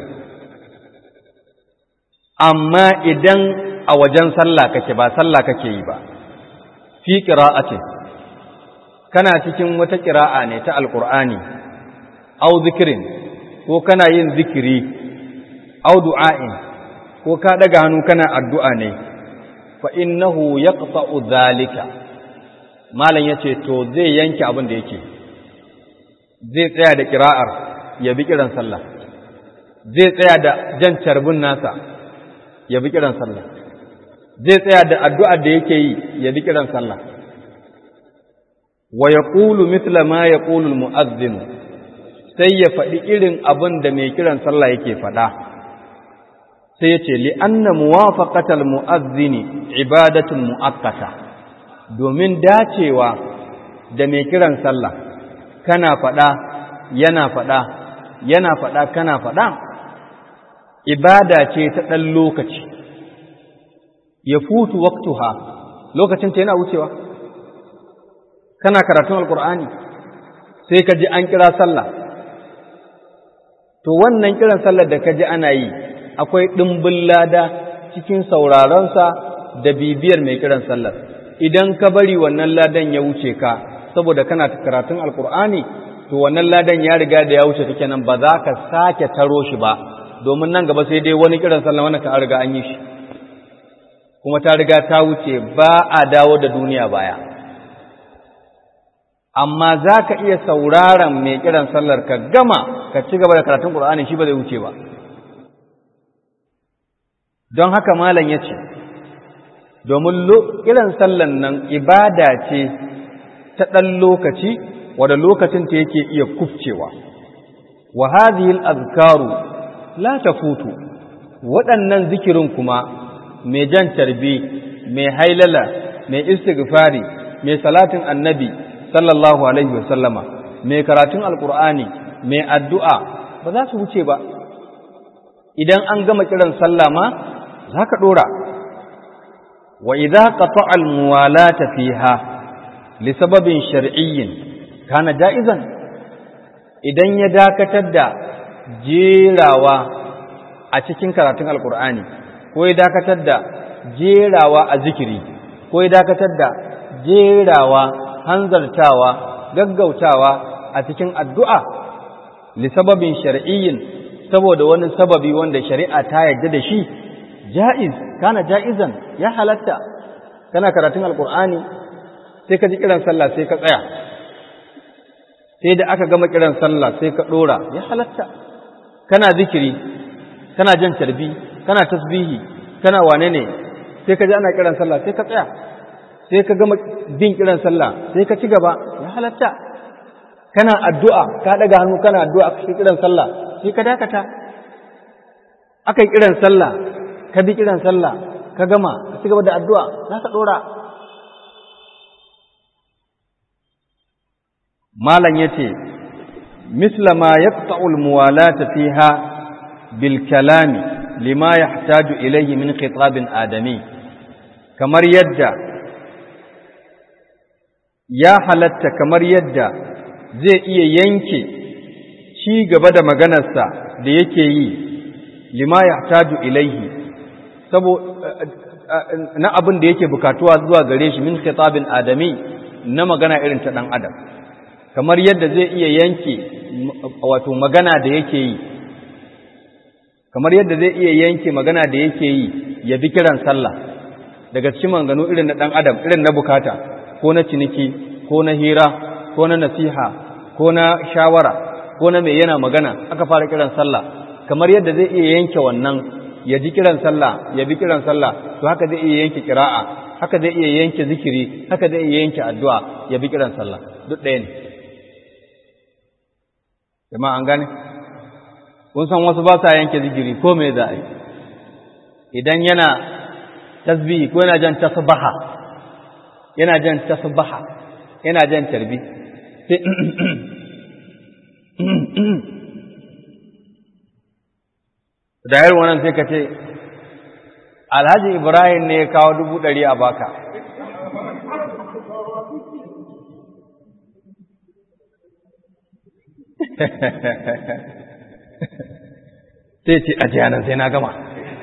amma idan a wajen sallah kake ba sallah kake yi ba fi qira'atin kana cikin wata qira'a ne ta alqur'ani au zikirin ko kana yin zikiri au du'a'in ko ka daga hannu kana addu'a ne fa innahu yaqta'u dhalika malam yace to zai yanke abin da yake zai tsaya da kira'ar ya bi kiran sallah zai tsaya da jan carbin nasa ya bi kiran sallah zai tsaya da addu'ar da yake yi ya bi kiran sallah wa yaqulu mithla ma yaqulu al-mu'adhdhin sai ya faɗi irin abin da mai kiran sallah yake faɗa sai ya ce li'anna muwafaqatal mu'azzini ibadatun mu'akkata domin dacewa da mai kiran sallah kana faɗa yana faɗa yana faɗa kana faɗa ibada ce ta ɗan lokaci ya futu waktuha lokacin ta yana wucewa kana karatun alkur'ani sai ka ji an kira sallah to wannan kiran sallar da ka ji ana yi akwai ɗimbin lada cikin sauraronsa da bibiyar mai kiran sallar idan ka bari wannan ladan ya wuce ka saboda kana karatun alkur'ani to wannan ladan ya riga da ya wuce kake nan ba za ka sake taro shi ba domin nan gaba sai dai wani kiran sallar wani ka riga an yi shi kuma ta riga ta wuce ba a dawo da duniya baya amma za ka iya sauraron mai kiran sallar ka gama ka ci gaba da karatun ƙur'ani shi ba zai wuce ba don haka malam ya ce domin kiran sallan nan ibada ce ta ɗan lokaci wadda lokacin ta yake iya kufcewa wa hadhihi al-azkaru la tafutu waɗannan zikirin kuma mai jan tarbi mai hailala mai istighfari mai salatin annabi sallallahu alaihi wasallama mai karatun alkur'ani mai addu'a ba za su wuce ba idan an gama kiran sallah ma za ka ɗora wa idza qata'a al-muwalata fiha li sababin shar'iyyin kana ja'izan idan ya dakatar da jerawa a cikin karatun alkur'ani ko ya dakatar da jerawa a zikiri ko ya dakatar da jerawa hanzartawa gaggautawa a cikin addu'a li sababin shar'iyyin saboda wani sababi wanda shari'a ta yarda da shi ja'iz kana ja'izan ya halatta kana karatun alkur'ani sai ka ji kiran sallah sai ka tsaya sai da aka gama kiran sallah sai ka dora ya halatta kana zikiri kana jan tarbi kana tasbihi kana wane ne sai ka ji ana kiran sallah sai ka tsaya sai ka gama bin kiran sallah sai ka ci gaba ya halatta kana addu'a ka daga hannu kana addu'a ka kiran sallah sai ka dakata aka yi kiran sallah ka bi kiran sallah ka gama ka ci gaba da addu'a za ka dora malam yace misla ma yaqta'u al-muwalata fiha bil kalami lima yahtaju ilayhi min khitabin adami kamar yadda ya halatta kamar yadda zai iya yanke ci gaba da maganarsa da yake yi lima yahtaju ilayhi na abin da yake bukatuwa zuwa gare shi min khitabin adami na magana irin ta dan adam kamar yadda zai iya yanke wato magana da yake yi kamar yadda zai iya yanke magana da yake yi ya bi kiran sallah daga cikin maganganu irin na ɗan adam irin na bukata ko na ciniki ko na hira ko na nasiha ko na shawara ko na mai yana magana aka fara kiran sallah kamar yadda zai iya yanke wannan ya ji kiran sallah ya bi kiran sallah to haka zai iya yanke kira'a haka zai iya yanke zikiri haka zai iya yanke addu'a ya bi kiran sallah duk ɗaya ne jama'a an gane kun san wasu ba sa yanke zikiri ko me za a yi idan yana tasbihi ko yana jan tasbaha yana jan tasbaha yana jan tarbi sai da yar wannan sai ka ce alhaji ibrahim ne ya kawo dubu ɗari a baka sai ce a jiyanan sai na gama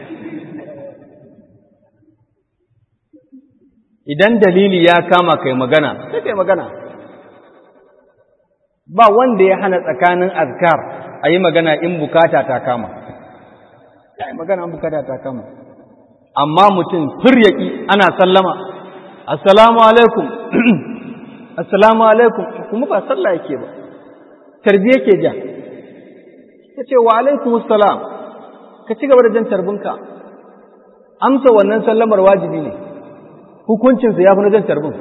idan dalili ya kama kai magana sai kai magana ba wanda ya hana tsakanin azkar a yi magana in bukata ta kama ya yi magana in bukata ta kama amma mutum firyaki ana sallama assalamu alaikum assalamu alaikum kuma ba sallah yake ba tarbi yake ja ka ce wa alaikum assalam ka ci gaba da jan tarbinka amsa wannan sallamar wajibi ne hukuncinsa ya fi na jan tarbin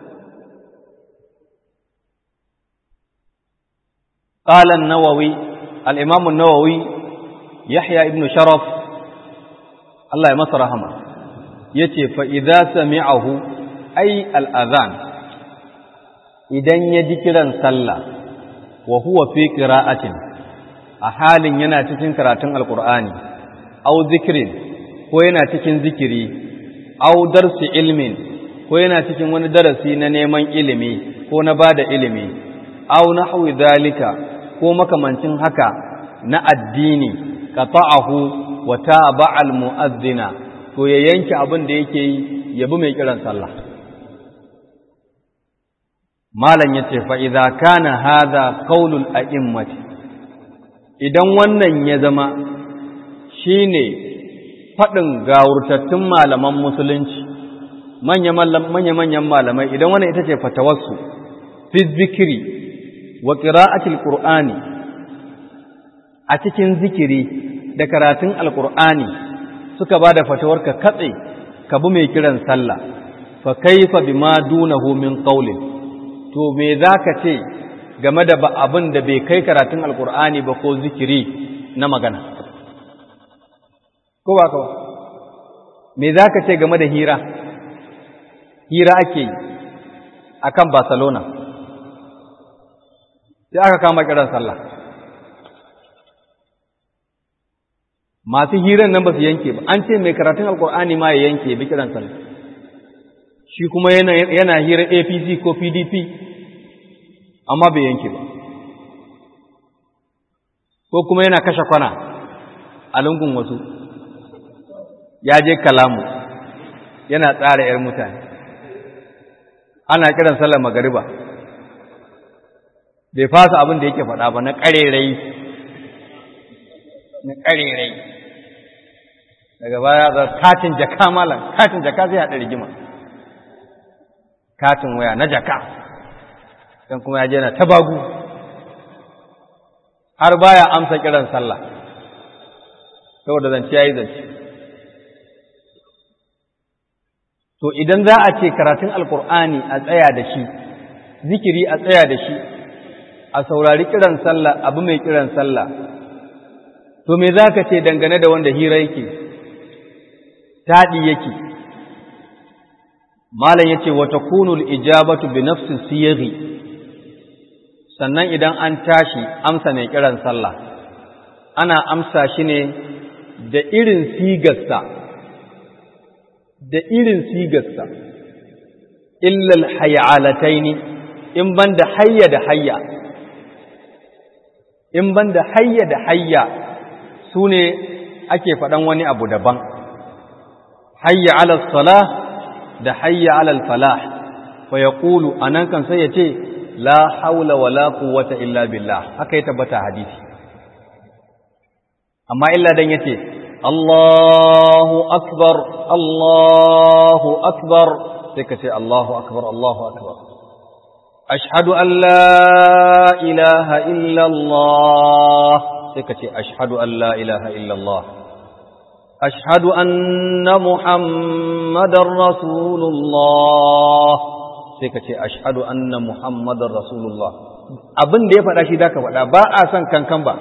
قال النووي الإمام النووي يحيى ابن شرف الله يمس رحمه يتي فإذا سمعه أي الأذان إذن يذكرا صلى وهو في قراءة أحال ينا تكين قراءة القرآن أو ذكر وينا تكين ذكري أو درس علم وينا تكين وندرسي ننيمان علمي ونباد علمي أو نحو ذلك ko makamancin haka na addini ka ta'ahu wa taba'al mu'azzina to ya yanke abin da yake yi ya bi mai kiran sallah malam yace fa idza kana hadha qaulul a'immati idan wannan ya zama shine fadin gawurtattun malaman musulunci manya manyan malamai idan wannan ita ce fatawarsu fi zikiri wa ƙira'atul ƙur'ani a cikin zikiri da karatun alƙur'ani suka ba da fatawar ka katse ka bi mai kiran sallah fa kaifa bima dunahu min qawlin to me zaka ce game da ba abin da bai kai karatun alƙur'ani ba ko zikiri na magana ko ba ka ba me zaka ce game da hira hira ake yi akan Barcelona sai aka kama kiran sallah masu hiran nan ba su yanke ba an ce mai karatun alkur'ani ma ya yanke bi kiran sallah shi kuma yana, yana hira apc ko pdp amma bai yanke ba ko kuma yana kashe kwana a lungun wasu ya je kalamu yana tsara 'yar mutane ana kiran sallar magariba bai fasa abin da yake faɗa ba na ƙarerai na ƙarerai daga baya ga katin jaka malam katin jaka zai haɗa rigima katin waya na jaka don kuma ya je na tabagu har baya amsa kiran sallah saboda zance ya yi zance to idan za a ce karatun alkur'ani a tsaya da shi zikiri a tsaya da shi a saurari kiran sallah abu mai kiran sallah to me za ka ce dangane da wanda hira yake taɗi yake malam yace wa takunu ijabatu bi nafsi siyaghi sannan idan an tashi amsa mai kiran sallah ana amsa shi ne da irin sigarsa da irin sigarsa illal hayalataini in banda hayya da hayya in banda hayya da hayya su ne ake faɗan wani abu daban hayya ala salah da hayya ala falah fa yaqulu anan kan sai yace la haula wala quwwata illa billah haka ya tabbata hadisi amma illa dan yace Allahu akbar Allahu akbar sai ka ce Allahu akbar Allahu akbar ashhadu an la ilaha illallah sai ka ce ashhadu an la ilaha illallah ashhadu anna muhammadar rasulullah sai ka ce ashhadu anna muhammadar rasulullah abin da ya faɗa shi da ka faɗa ba a son kankan ba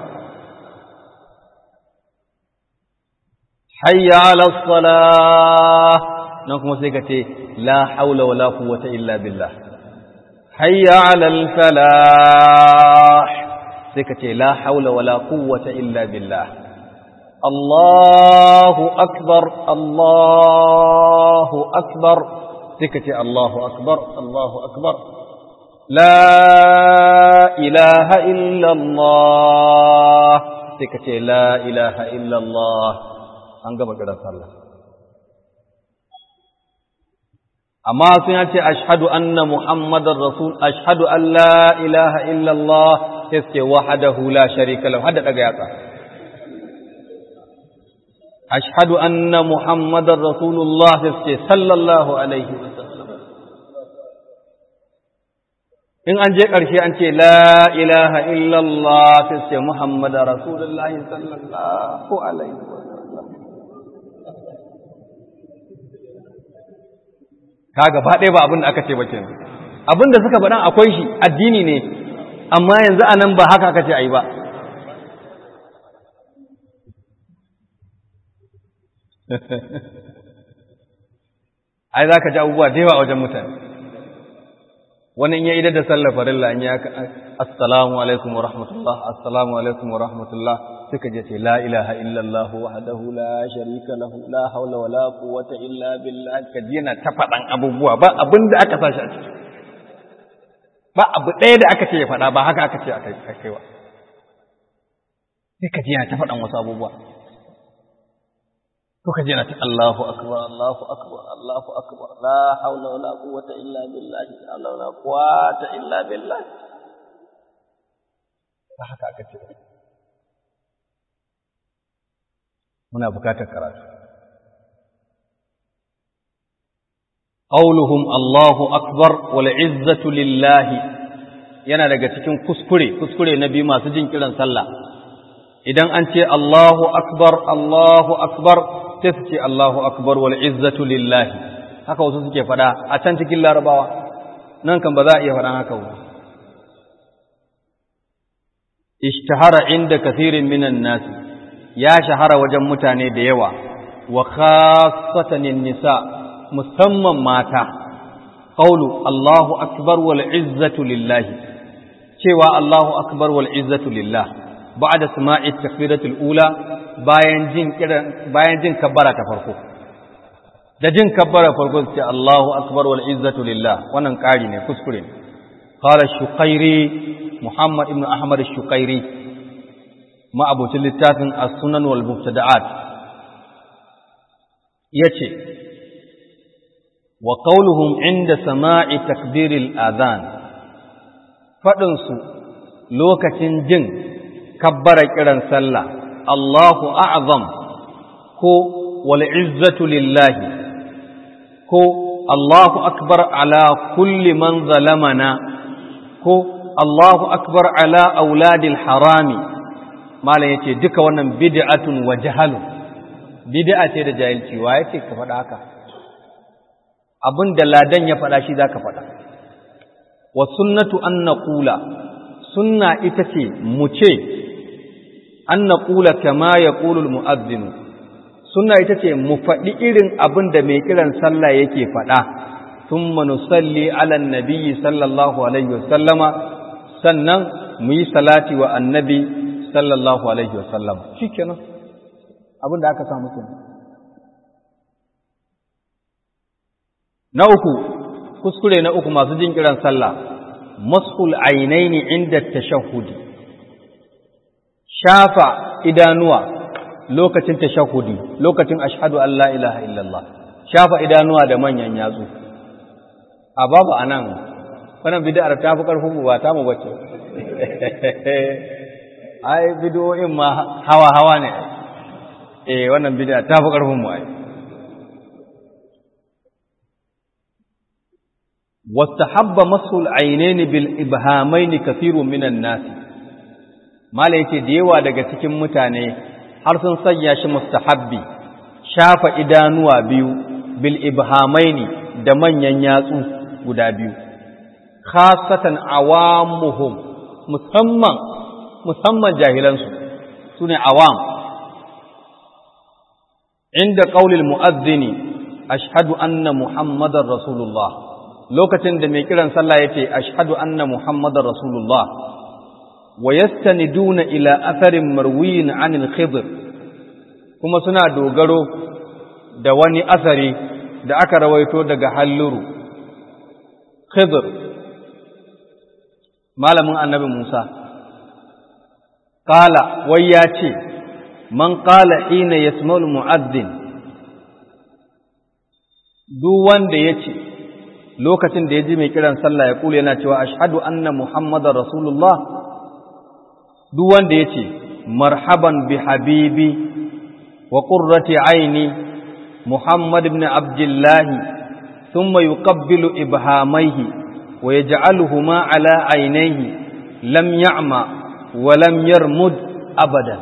hayya ala salah nan kuma sai ka ce la haula wala quwwata illa billah hayya ala al falah sai ka ce la haula wala quwwata illa billah Allahu akbar Allahu akbar sai ka ce Allahu akbar Allahu akbar la ilaha illa Allah sai ka ce la ilaha illa Allah an gama kiran sallah amma sun ya ce ashhadu anna muhammadar rasul ashhadu an la ilaha illallah sai suke wahadahu la sharika lahu hada daga yatsa ashhadu anna muhammadar rasulullah sai suke sallallahu alaihi wasallam in an je ƙarshe an ce la ilaha illallah sai suke muhammadar rasulullah sallallahu alaihi wasallam ka gaba ɗaya ba abin da aka ce ba kenan abin da suka faɗan akwai shi addini ne amma yanzu a nan ba haka aka ce a yi ba ai za ka ji abubuwa da yawa a wajen mutane wani in ya idar da sallar farilla in ya assalamu alaikum wa rahmatullah assalamu alaikum wa rahmatullah suka je ce la ilaha illallah wahdahu la sharika lahu la haula wala quwwata illa billah ka ji yana ta faɗan abubuwa ba abin da aka sashi a ciki ba abu ɗaya da aka ce ya faɗa ba haka aka ce a kai wa sai ka ji yana ta faɗan wasu abubuwa ko ka ji yana ta Allahu akbar Allahu akbar Allahu akbar la haula wala quwwata illa billah la haula wala quwwata illa billah ba haka aka ce muna bukatar karatu qauluhum Allahu akbar wal izzatu lillahi yana daga cikin kuskure kuskure na biyu masu jin kiran sallah idan an ce Allahu akbar Allahu akbar sai su ce Allahu akbar wal izzatu lillahi haka wasu suke fada a can cikin larabawa nan kan ba za a iya faɗan haka ba ishtahara inda kathirin minan nasi ya shahara wajen mutane da yawa wa khassatan nisa musamman mata qawlu Allahu akbar wal izzatu lillahi cewa Allahu akbar wal izzatu lillah ba'da sama'i takbiratul ula bayan jin kiran bayan jin kabbara ta farko da jin kabbara farko sai Allahu akbar wal izzatu lillah wannan ƙari ne kuskure ne qala shuqairi muhammad ibn ahmad shuqairi ma abucin littafin as-sunan wal mubtada'at yace wa qawluhum inda sama'i takbiril adhan fadin su lokacin jin kabbara kiran sallah Allahu a'zam ko wal izzatu lillahi ko Allahu akbar ala kulli man zalamana ko Allahu akbar ala auladil harami malam yace duka wannan bid'atun wa jahalun bid'a ce da jahilci wa yace ka faɗa haka abin da ladan ya faɗa shi zaka faɗa wa sunnatu an naqula sunna ita ce mu ce an naqula kama yaqulu al mu'adhdhin sunna ita ce mu faɗi irin abin da mai kiran sallah yake faɗa thumma nusalli ala nabiyyi sallallahu alaihi wasallama sannan mu yi salati wa annabi sallallahu alaihi wasallam shikenan abin da aka samu kenan na uku kuskure na uku masu jin kiran sallah masul ainaini inda tashahhudi shafa idanuwa lokacin tashahhudi lokacin ashhadu an la ilaha illallah shafa idanuwa da manyan yatsu a babu anan wannan bid'ar ta fi karfin ba ta mu bace ai bid'o'in ma hawa hawa ne eh wannan bid'a ta fi karfin mu ai wastahabba masul ainaini bil ibhamaini kathirun minan nas mala yace da yawa daga cikin mutane har sun sanya shi mustahabbi shafa idanuwa biyu bil ibhamaini da manyan yatsu guda biyu khasatan awamuhum musamman musamman jahilansu sune awam inda qaulil mu'adhdhini ashhadu anna muhammadar rasulullah lokacin da mai kiran sallah yace ashhadu anna muhammadar rasulullah wa yastaniduna ila atharin marwiyin anil khidr kuma suna dogaro da wani asari da aka rawaito daga halluru khidr malamin annabi Musa qala wai ya ce man qala hina yasma'ul mu'adhdhin duk wanda ya ce lokacin da ya ji mai kiran sallah ya kula yana cewa ashhadu anna muhammadar rasulullah duk wanda ya ce marhaban bi habibi wa qurrati aini muhammad ibn abdullahi thumma yuqabbilu ibhamaihi wa yaj'aluhuma ala ainihi lam ya'ma wa lam yarmud abadan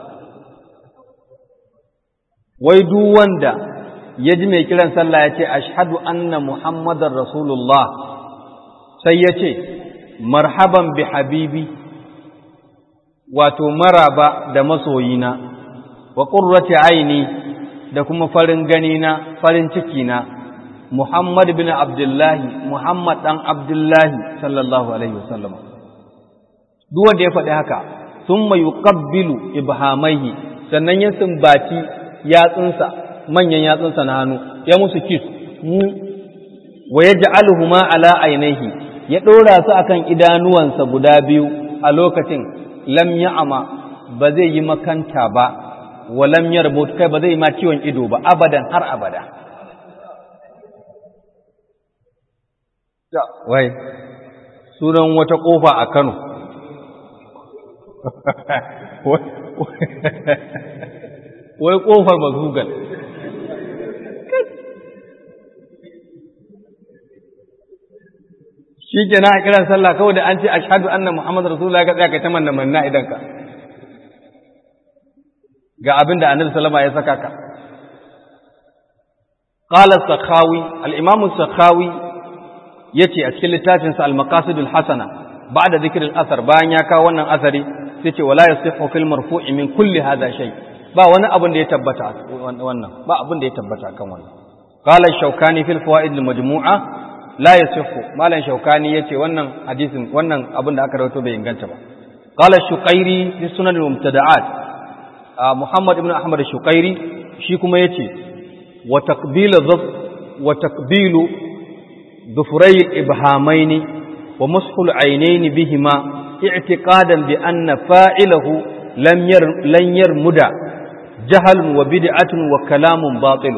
wai duk wanda ya ji mai kiran sallah ya ce ashhadu anna muhammadar rasulullah sai ya ce marhaban bi habibi wato maraba da masoyina wa qurrati aini da kuma farin ganina farin cikina muhammad bin abdullahi muhammad dan abdullahi sallallahu alaihi wasallam duk wanda ya faɗi haka thumma yuqabbilu ibhamaihi sannan ya sumbaci yatsunsa manyan yatsunsa na hannu ya musu kis wa ya ja'aluhuma ala ainihi ya ɗora su akan idanuwansa guda biyu a lokacin lam ya'ama ba zai yi makanta ba wa lam yarmut kai ba zai yi ma ciwon ido ba abadan har abada wai sunan wata kofa a Kano wai kofar mazugal shi ke na a kiran sallah kawai da an ce ashadu anna muhammadu rasulullah ka tsaya ka ta manna manna idan ka ga abin da annabi sallama ya saka ka qala sakhawi al-imam sakhawi yace a cikin littafin sa al-maqasid al-hasana ba'da dhikr al-athar bayan ya kawo wannan asari sai ce wala yasihu fil marfu'i min kulli hadha shay ba wani abin da ya tabbata wannan ba abin da ya tabbata kan wannan qala shaukani fil fawaid al-majmu'a la yasihu malan shaukani yace wannan hadisin wannan abin da aka rawaito bai inganta ba qala shuqairi fi sunan al-mubtada'at muhammad ibn ahmad shuqairi shi kuma yace wa taqbil dhaf wa taqbilu dhufray al-ibhamayn wa mashu al-aynayn bihima i'tiqadan bi anna fa'ilahu lam yar lan yarmuda jahalun wa bid'atun wa kalamun batil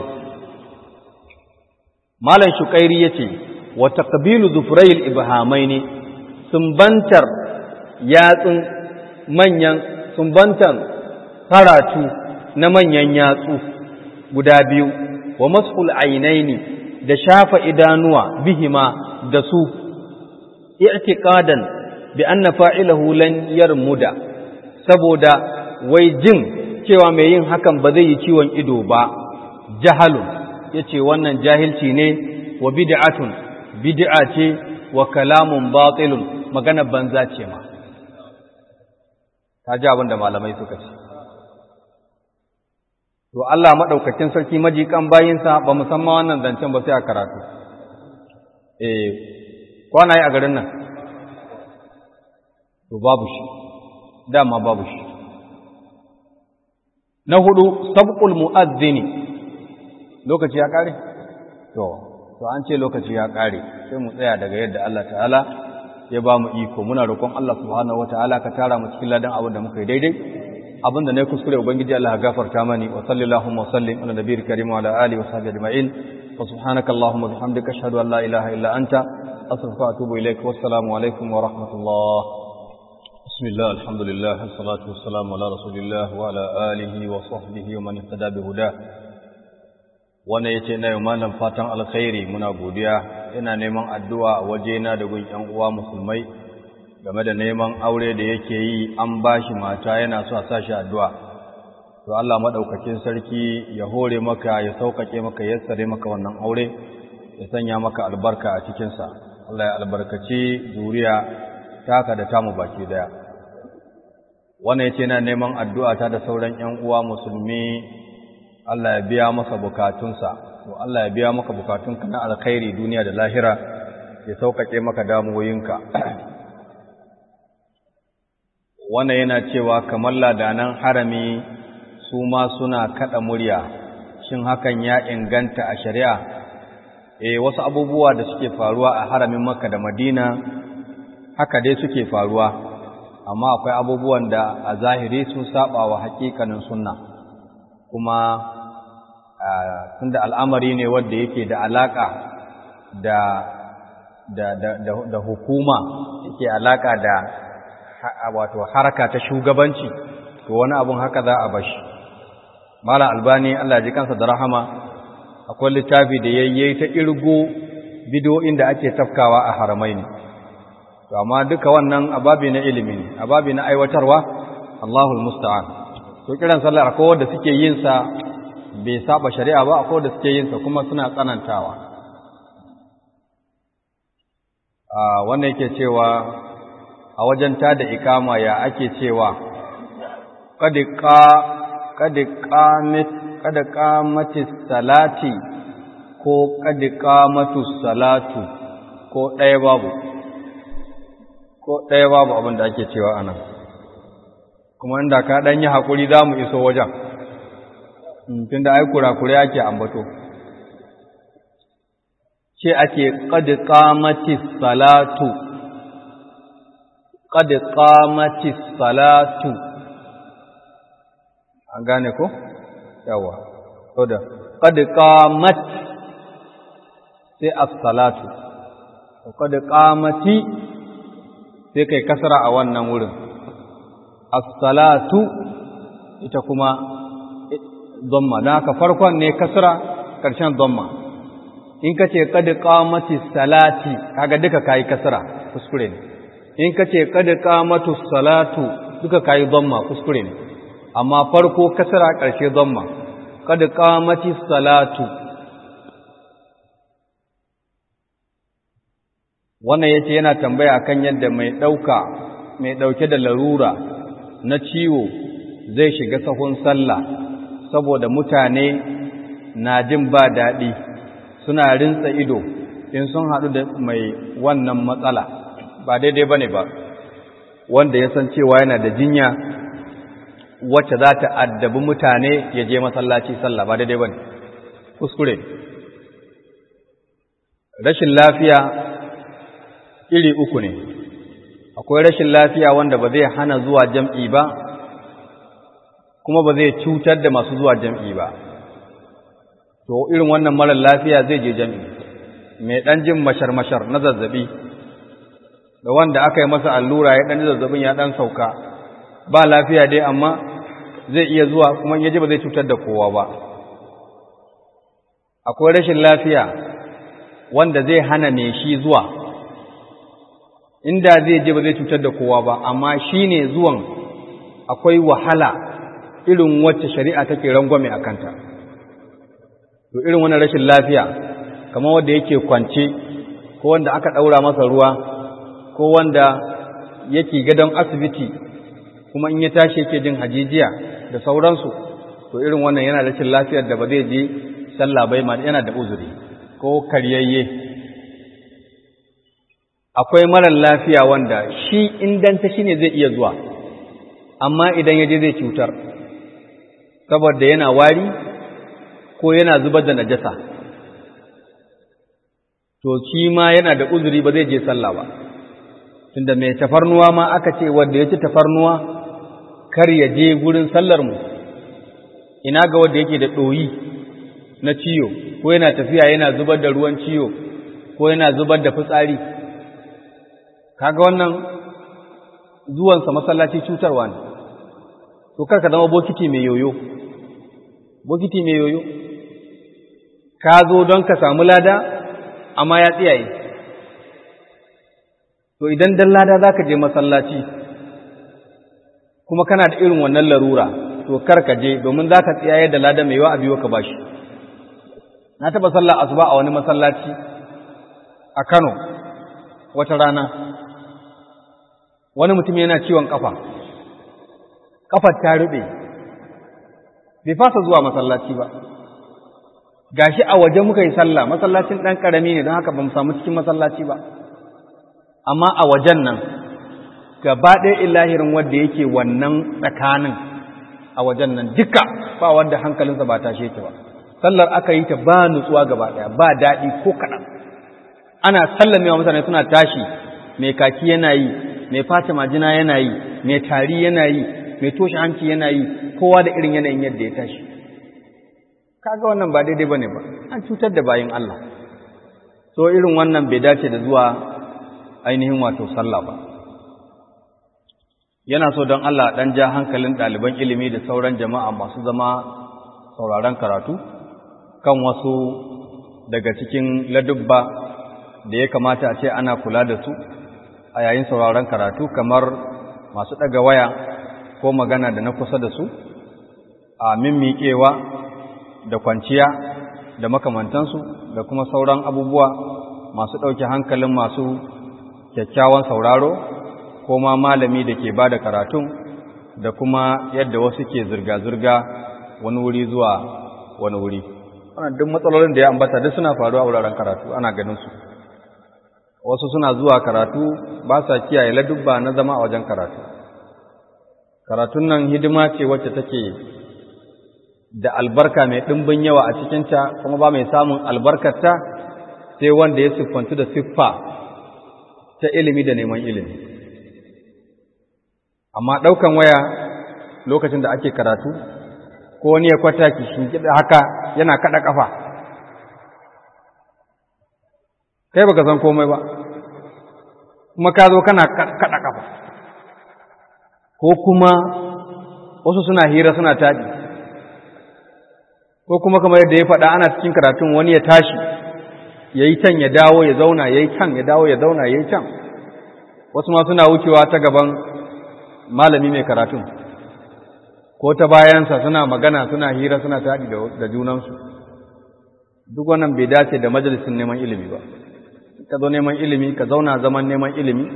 malan shuqairi yace wa taqbilu dhufrayil ibhamaini sumbantar yatsun manyan sumbantan karatu na manyan yatsu guda biyu wa mashul ainaini da shafa idanuwa bihima da su i'tiqadan bi anna fa'ilahu lan yarmuda saboda wai jin cewa mai yin hakan ba zai yi ciwon ido ba jahalun yace wannan jahilci ne wa bid'atun bid'a ce wa kalamun batilun magana banza ce ma ta ji abin da malamai suka ce to Allah madaukakin sarki majikan bayinsa ba musamman wannan zancen ba sai a karatu eh kwana yi a garin nan to babu shi dama babu shi na hudu sabqul mu'adhdhini lokaci ya kare to to an ce lokaci ya kare sai mu tsaya daga yadda Allah ta'ala ya ba mu iko muna roƙon Allah subhanahu wataala ka tara mu cikin ladan abin da muka yi daidai abinda ne kuskure ubangiji Allah ya gafarta mani wa sallallahu wa sallim ala nabiyil karim wa ala alihi wa sahbihi ajma'in wa subhanaka allahumma bihamdika ashhadu an la ilaha illa anta astaghfiruka wa atubu ilaik wa assalamu alaikum wa rahmatullah بسم الله الحمد لله والصلاة والسلام على رسول الله وعلى آله وصحبه ومن اهتدى بهداه wannan yace na yau malam fatan alkhairi muna godiya ina neman addu'a a wajena da gun ‘yan uwa musulmai game da neman aure da yake yi an ba shi mata yana so a sa shi addu'a. To Allah maɗaukakin sarki ya hore maka ya sauƙaƙe maka ya tsare maka wannan aure, ya sanya maka albarka a cikinsa. Allah ya albarkaci zuriya taka da tamu baki daya. Wannan ya ce na neman addu'a ta da sauran ‘yan uwa musulmi Allah ya biya masa bukatunsa. to Allah ya biya maka bukatunka na alkhairi duniya da lahira ya sauƙaƙe maka damuwoyinka wannan yana cewa kamar ladanan harami su ma suna kaɗa murya shin hakan ya inganta a shari'a eh wasu abubuwa da suke faruwa a haramin makka da madina haka dai suke faruwa amma akwai abubuwan da a zahiri sun saba wa haƙiƙanin sunna kuma tunda al'amari ne wanda yake da alaƙa da da da da hukuma yake alaƙa da wato haraka ta shugabanci to wani abun haka za a bashi mala albani Allah ji kansa da rahama akwai littafi da yayye ta irgo bidiyoyin da ake tafkawa a haramai ne to amma duka wannan ababi na ilimi ne ababi na aiwatarwa Allahul musta'an to kiran sallar akwai wanda suke yin sa bai saba shari'a ba akwai da suke yin sa kuma suna tsanantawa a wannan yake cewa a wajen ta da ikama ya ake cewa kad qa kad qamat kad qamati salati ko kad qamatu salatu ko ɗaya babu ko ɗaya babu abin da ake cewa anan kuma inda ka ɗan yi haƙuri za mu iso wajen tunda ai kurakure ake ambato ce ake qad qamati salatu qad qamati salatu an gane ko yawa to da qad qamat sai as-salatu qad qamati sai kai kasara a wannan wurin as-salatu ita kuma dhamma dan haka farkon ne kasra karshen dhamma in kace qad qamati salati kaga duka kai kasra kuskure ne in kace qad qamatu salatu duka kai dhamma kuskure ne amma farko kasra karshe dhamma qad qamati salatu wannan yace yana tambaya akan yadda mai dauka mai dauke da larura na ciwo zai shiga sahun sallah saboda mutane na jin ba daɗi suna rinsa ido in sun haɗu da mai wannan matsala ba daidai ba ne ba wanda ya san cewa yana da jinya wacce za ta addabi mutane ya je masallaci sallah ba daidai ba ne kuskure rashin lafiya iri uku ne akwai rashin lafiya wanda ba zai hana zuwa jam'i ba kuma ba zai cutar da masu zuwa jam'i ba to irin wannan marar lafiya zai je jam'i mai ɗan jin mashar-mashar na zazzabi da wanda aka yi masa allura ya ɗan zazzabin ya ɗan sauka ba lafiya dai amma zai iya zuwa kuma yaji ba zai cutar da kowa ba akwai rashin lafiya wanda zai hana ne shi zuwa inda zai je ba zai cutar da kowa ba amma shi ne zuwan akwai wahala irin wacce shari'a take rangwame a kanta to irin wannan rashin lafiya kamar wanda yake kwance ko wanda aka ɗaura masa ruwa ko wanda yake gadon asibiti kuma in ya tashi yake jin hajijiya da sauransu to irin wannan yana rashin lafiyar da ba zai je sallah bai ma yana da uzuri ko karyayye akwai marar lafiya wanda shi indanta shi ne zai iya zuwa amma idan ya je zai cutar saboda yana wari ko yana zubar da najasa to shi ma yana da uzuri ba zai je sallah ba tunda mai tafarnuwa ma aka ce wanda ya ci tafarnuwa kar ya je gurin sallar mu ina ga wanda yake da ɗoyi na ciyo ko yana tafiya yana zubar da ruwan ciyo ko yana zubar da fitsari kaga wannan zuwansa masallaci cutarwa ne to karka zama bokiti mai yoyo bokiti mai yoyo ka zo don ka samu lada amma ya tsiyaye to idan dan lada za ka je masallaci kuma kana da irin wannan larura to kar ka je domin za ka tsiyaye da lada mai yawa a biyo ka bashi na taɓa sallah asuba a wani masallaci a Kano wata rana wani mutum yana ciwon kafa kafar ta rube bai fasa zuwa masallaci ba gashi a waje muka yi sallah masallacin ɗan ƙarami ne don haka ba mu samu cikin masallaci ba amma a wajen nan gaba ɗaya ilahirin wanda yake wannan tsakanin a wajen nan duka ba wanda hankalinsa ba tashe ta ba sallar aka yi ta ba nutsuwa gaba ɗaya ba daɗi ko kaɗan ana sallamewa mutane suna tashi mai kaki yana yi mai fata majina yana yi mai tari yana yi mai toshe hanci yana yi kowa da irin yanayin yadda ya tashi kaga wannan ba daidai bane ba an cutar da bayin Allah so irin wannan bai dace da zuwa ainihin wato sallah ba yana so don Allah dan ja hankalin ɗaliban ilimi da sauran jama'a masu zama sauraron karatu kan wasu daga cikin ladubba da ya kamata a ce ana kula da su a yayin sauraron karatu kamar masu ɗaga waya ko magana da na kusa da su a mimmiƙewa da kwanciya da makamantansu da kuma sauran abubuwa masu ɗauke hankalin masu kyakkyawan sauraro ko ma malami da ke ba da karatun da kuma yadda wasu ke zirga-zirga wani wuri zuwa wani wuri wannan duk matsalolin da ya ambata duk suna faruwa a wuraren karatu ana ganin su wasu suna zuwa karatu ba sa kiyaye ladubba na zama a wajen karatu karatun nan hidima ce wacce take da albarka mai ɗimbin yawa a cikinta kuma ba mai samun albarkarta sai wanda ya siffantu da siffa ta ilimi da neman ilimi amma ɗaukan waya lokacin da ake karatu ko wani ya kwata ki shinkiɗa haka yana kaɗa ƙafa kai baka san komai ba kuma ka zo kana kaɗa ƙafa ko kuma wasu suna hira suna taɗi ko kuma kamar yadda ya faɗa ana cikin karatun wani ya tashi ya yi can ya dawo ya zauna ya yi can ya dawo ya zauna ya yi can wasu ma suna wucewa ta gaban malami mai karatun ko ta bayansa suna magana suna hira suna taɗi da junansu duk wannan bai dace da majalisin neman ilimi ba ka zo neman ilimi ka zauna zaman neman ilimi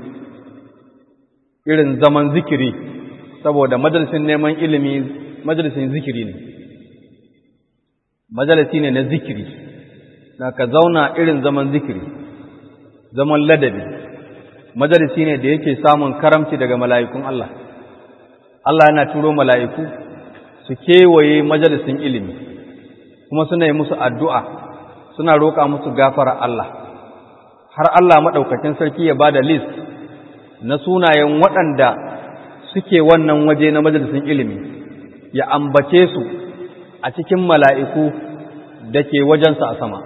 irin zaman zikiri saboda majalisin neman ilimi majalisin zikiri ne majalisi ne na zikiri na ka zauna irin zaman zikiri zaman ladabi majalisi ne da yake samun karamci daga mala'ikun Allah Allah yana turo mala'iku su kewaye majalisin ilimi kuma suna yi musu addu'a suna roƙa musu gafara Allah har Allah maɗaukakin sarki ya ba da list na sunayen waɗanda suke wannan waje na majalisin ilimi ya ambace su a cikin mala'iku da ke wajensa a sama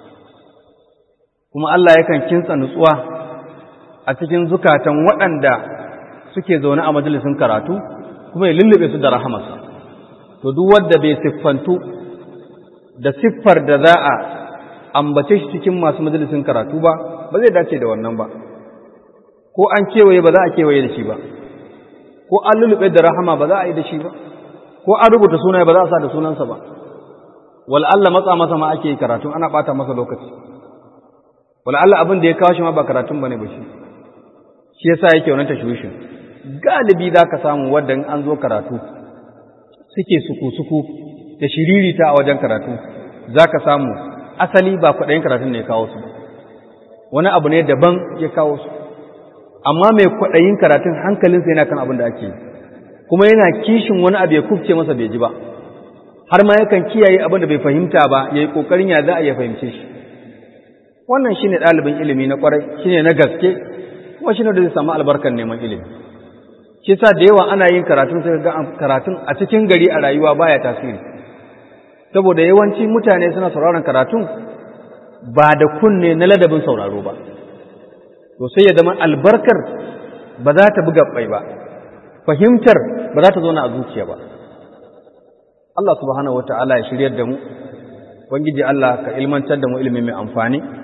kuma Allah yakan kinsa nutsuwa a cikin zukatan waɗanda suke zaune a majalisin karatu kuma ya lullube su da rahamarsa to duk wanda bai siffantu da siffar da za a ambace shi cikin masu majalisin karatu ba ba zai dace da wannan ba ko an kewaye ba za a kewaye da shi ba ko an lullube da rahama ba za a yi da shi ba ko an rubuta sunaye ba za a sa da sunansa ba wal Allah matsa masa ma ake karatu ana bata masa lokaci wal Allah abin da ya kawo shi ma ba karatun bane ba shi shi yasa yake wannan tashwishin galibi zaka samu wanda an zo karatu suke suku suku da shiririta a wajen karatu zaka samu asali ba kwaɗayin karatun ne ya kawo su wani abu ne daban ya kawo su amma mai kwaɗayin karatun hankalinsa yana kan abin da ake yi kuma yana kishin wani abu ya kufce masa bai ji ba har ma yakan kiyaye abin da bai fahimta ba ya yi ƙoƙarin ya za a ya fahimce shi wannan shi ne ɗalibin ilimi na ƙwarai shi ne na gaske kuma shi ne da zai samu albarkar neman ilimi shi sa da yawa ana yin karatun sai ga karatun a cikin gari a rayuwa baya tasiri saboda yawanci mutane suna sauraron karatun ba da kunne na ladabin sauraro ba to sai ya zama albarkar ba za ta buga bai ba fahimtar ba za ta zo na a zuciya ba Allah subhanahu wata'ala ya shiryar da mu ubangiji Allah ka ilmantar da mu ilimi mai amfani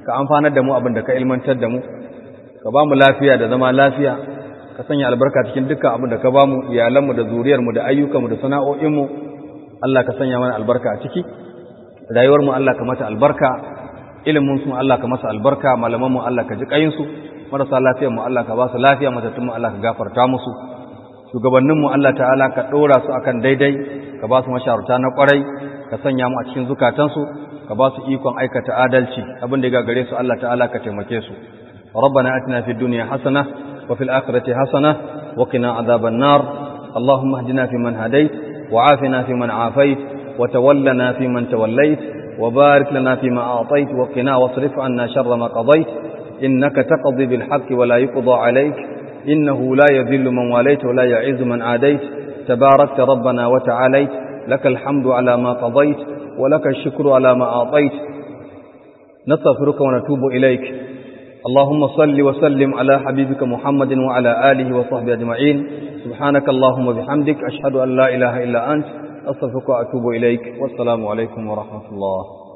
ka amfanar da mu abin da ka ilmantar da mu ka ba mu lafiya da zama lafiya ka sanya albarka cikin dukkan abin da ka ba mu iyalanmu da zuriyarmu da ayyukanmu da sana'o'inmu Allah ka sanya mana albarka a ciki rayuwarmu Allah ka mata albarka ilimin su Allah ka masa albarka malaman mu Allah ka ji kayin su marasa lafiyar mu Allah ka ba su lafiya matattun mu Allah ka gafarta musu shugabannin mu Allah ta'ala ka dora su akan daidai ka ba su masharata na kwarai ka sanya mu a cikin zukatan su ka ba su ikon aikata adalci abin da ya gare su Allah ta'ala ka taimake su ربنا اتنا في الدنيا حسنه وفي الاخره حسنه وقنا عذاب النار اللهم اهدنا فيمن هديت وعافنا فيمن عافيت وتولنا فيمن توليت وبارك لنا فيما أعطيت وقنا واصرف عنا شر ما قضيت إنك تقضي بالحق ولا يقضى عليك إنه لا يذل من واليت ولا يعز من عاديت تباركت ربنا وتعاليت لك الحمد على ما قضيت ولك الشكر على ما أعطيت نستغفرك ونتوب إليك اللهم صل وسلم على حبيبك محمد وعلى آله وصحبه أجمعين سبحانك اللهم وبحمدك أشهد أن لا إله إلا أنت أستغفرك وأتوب إليك والسلام عليكم ورحمة الله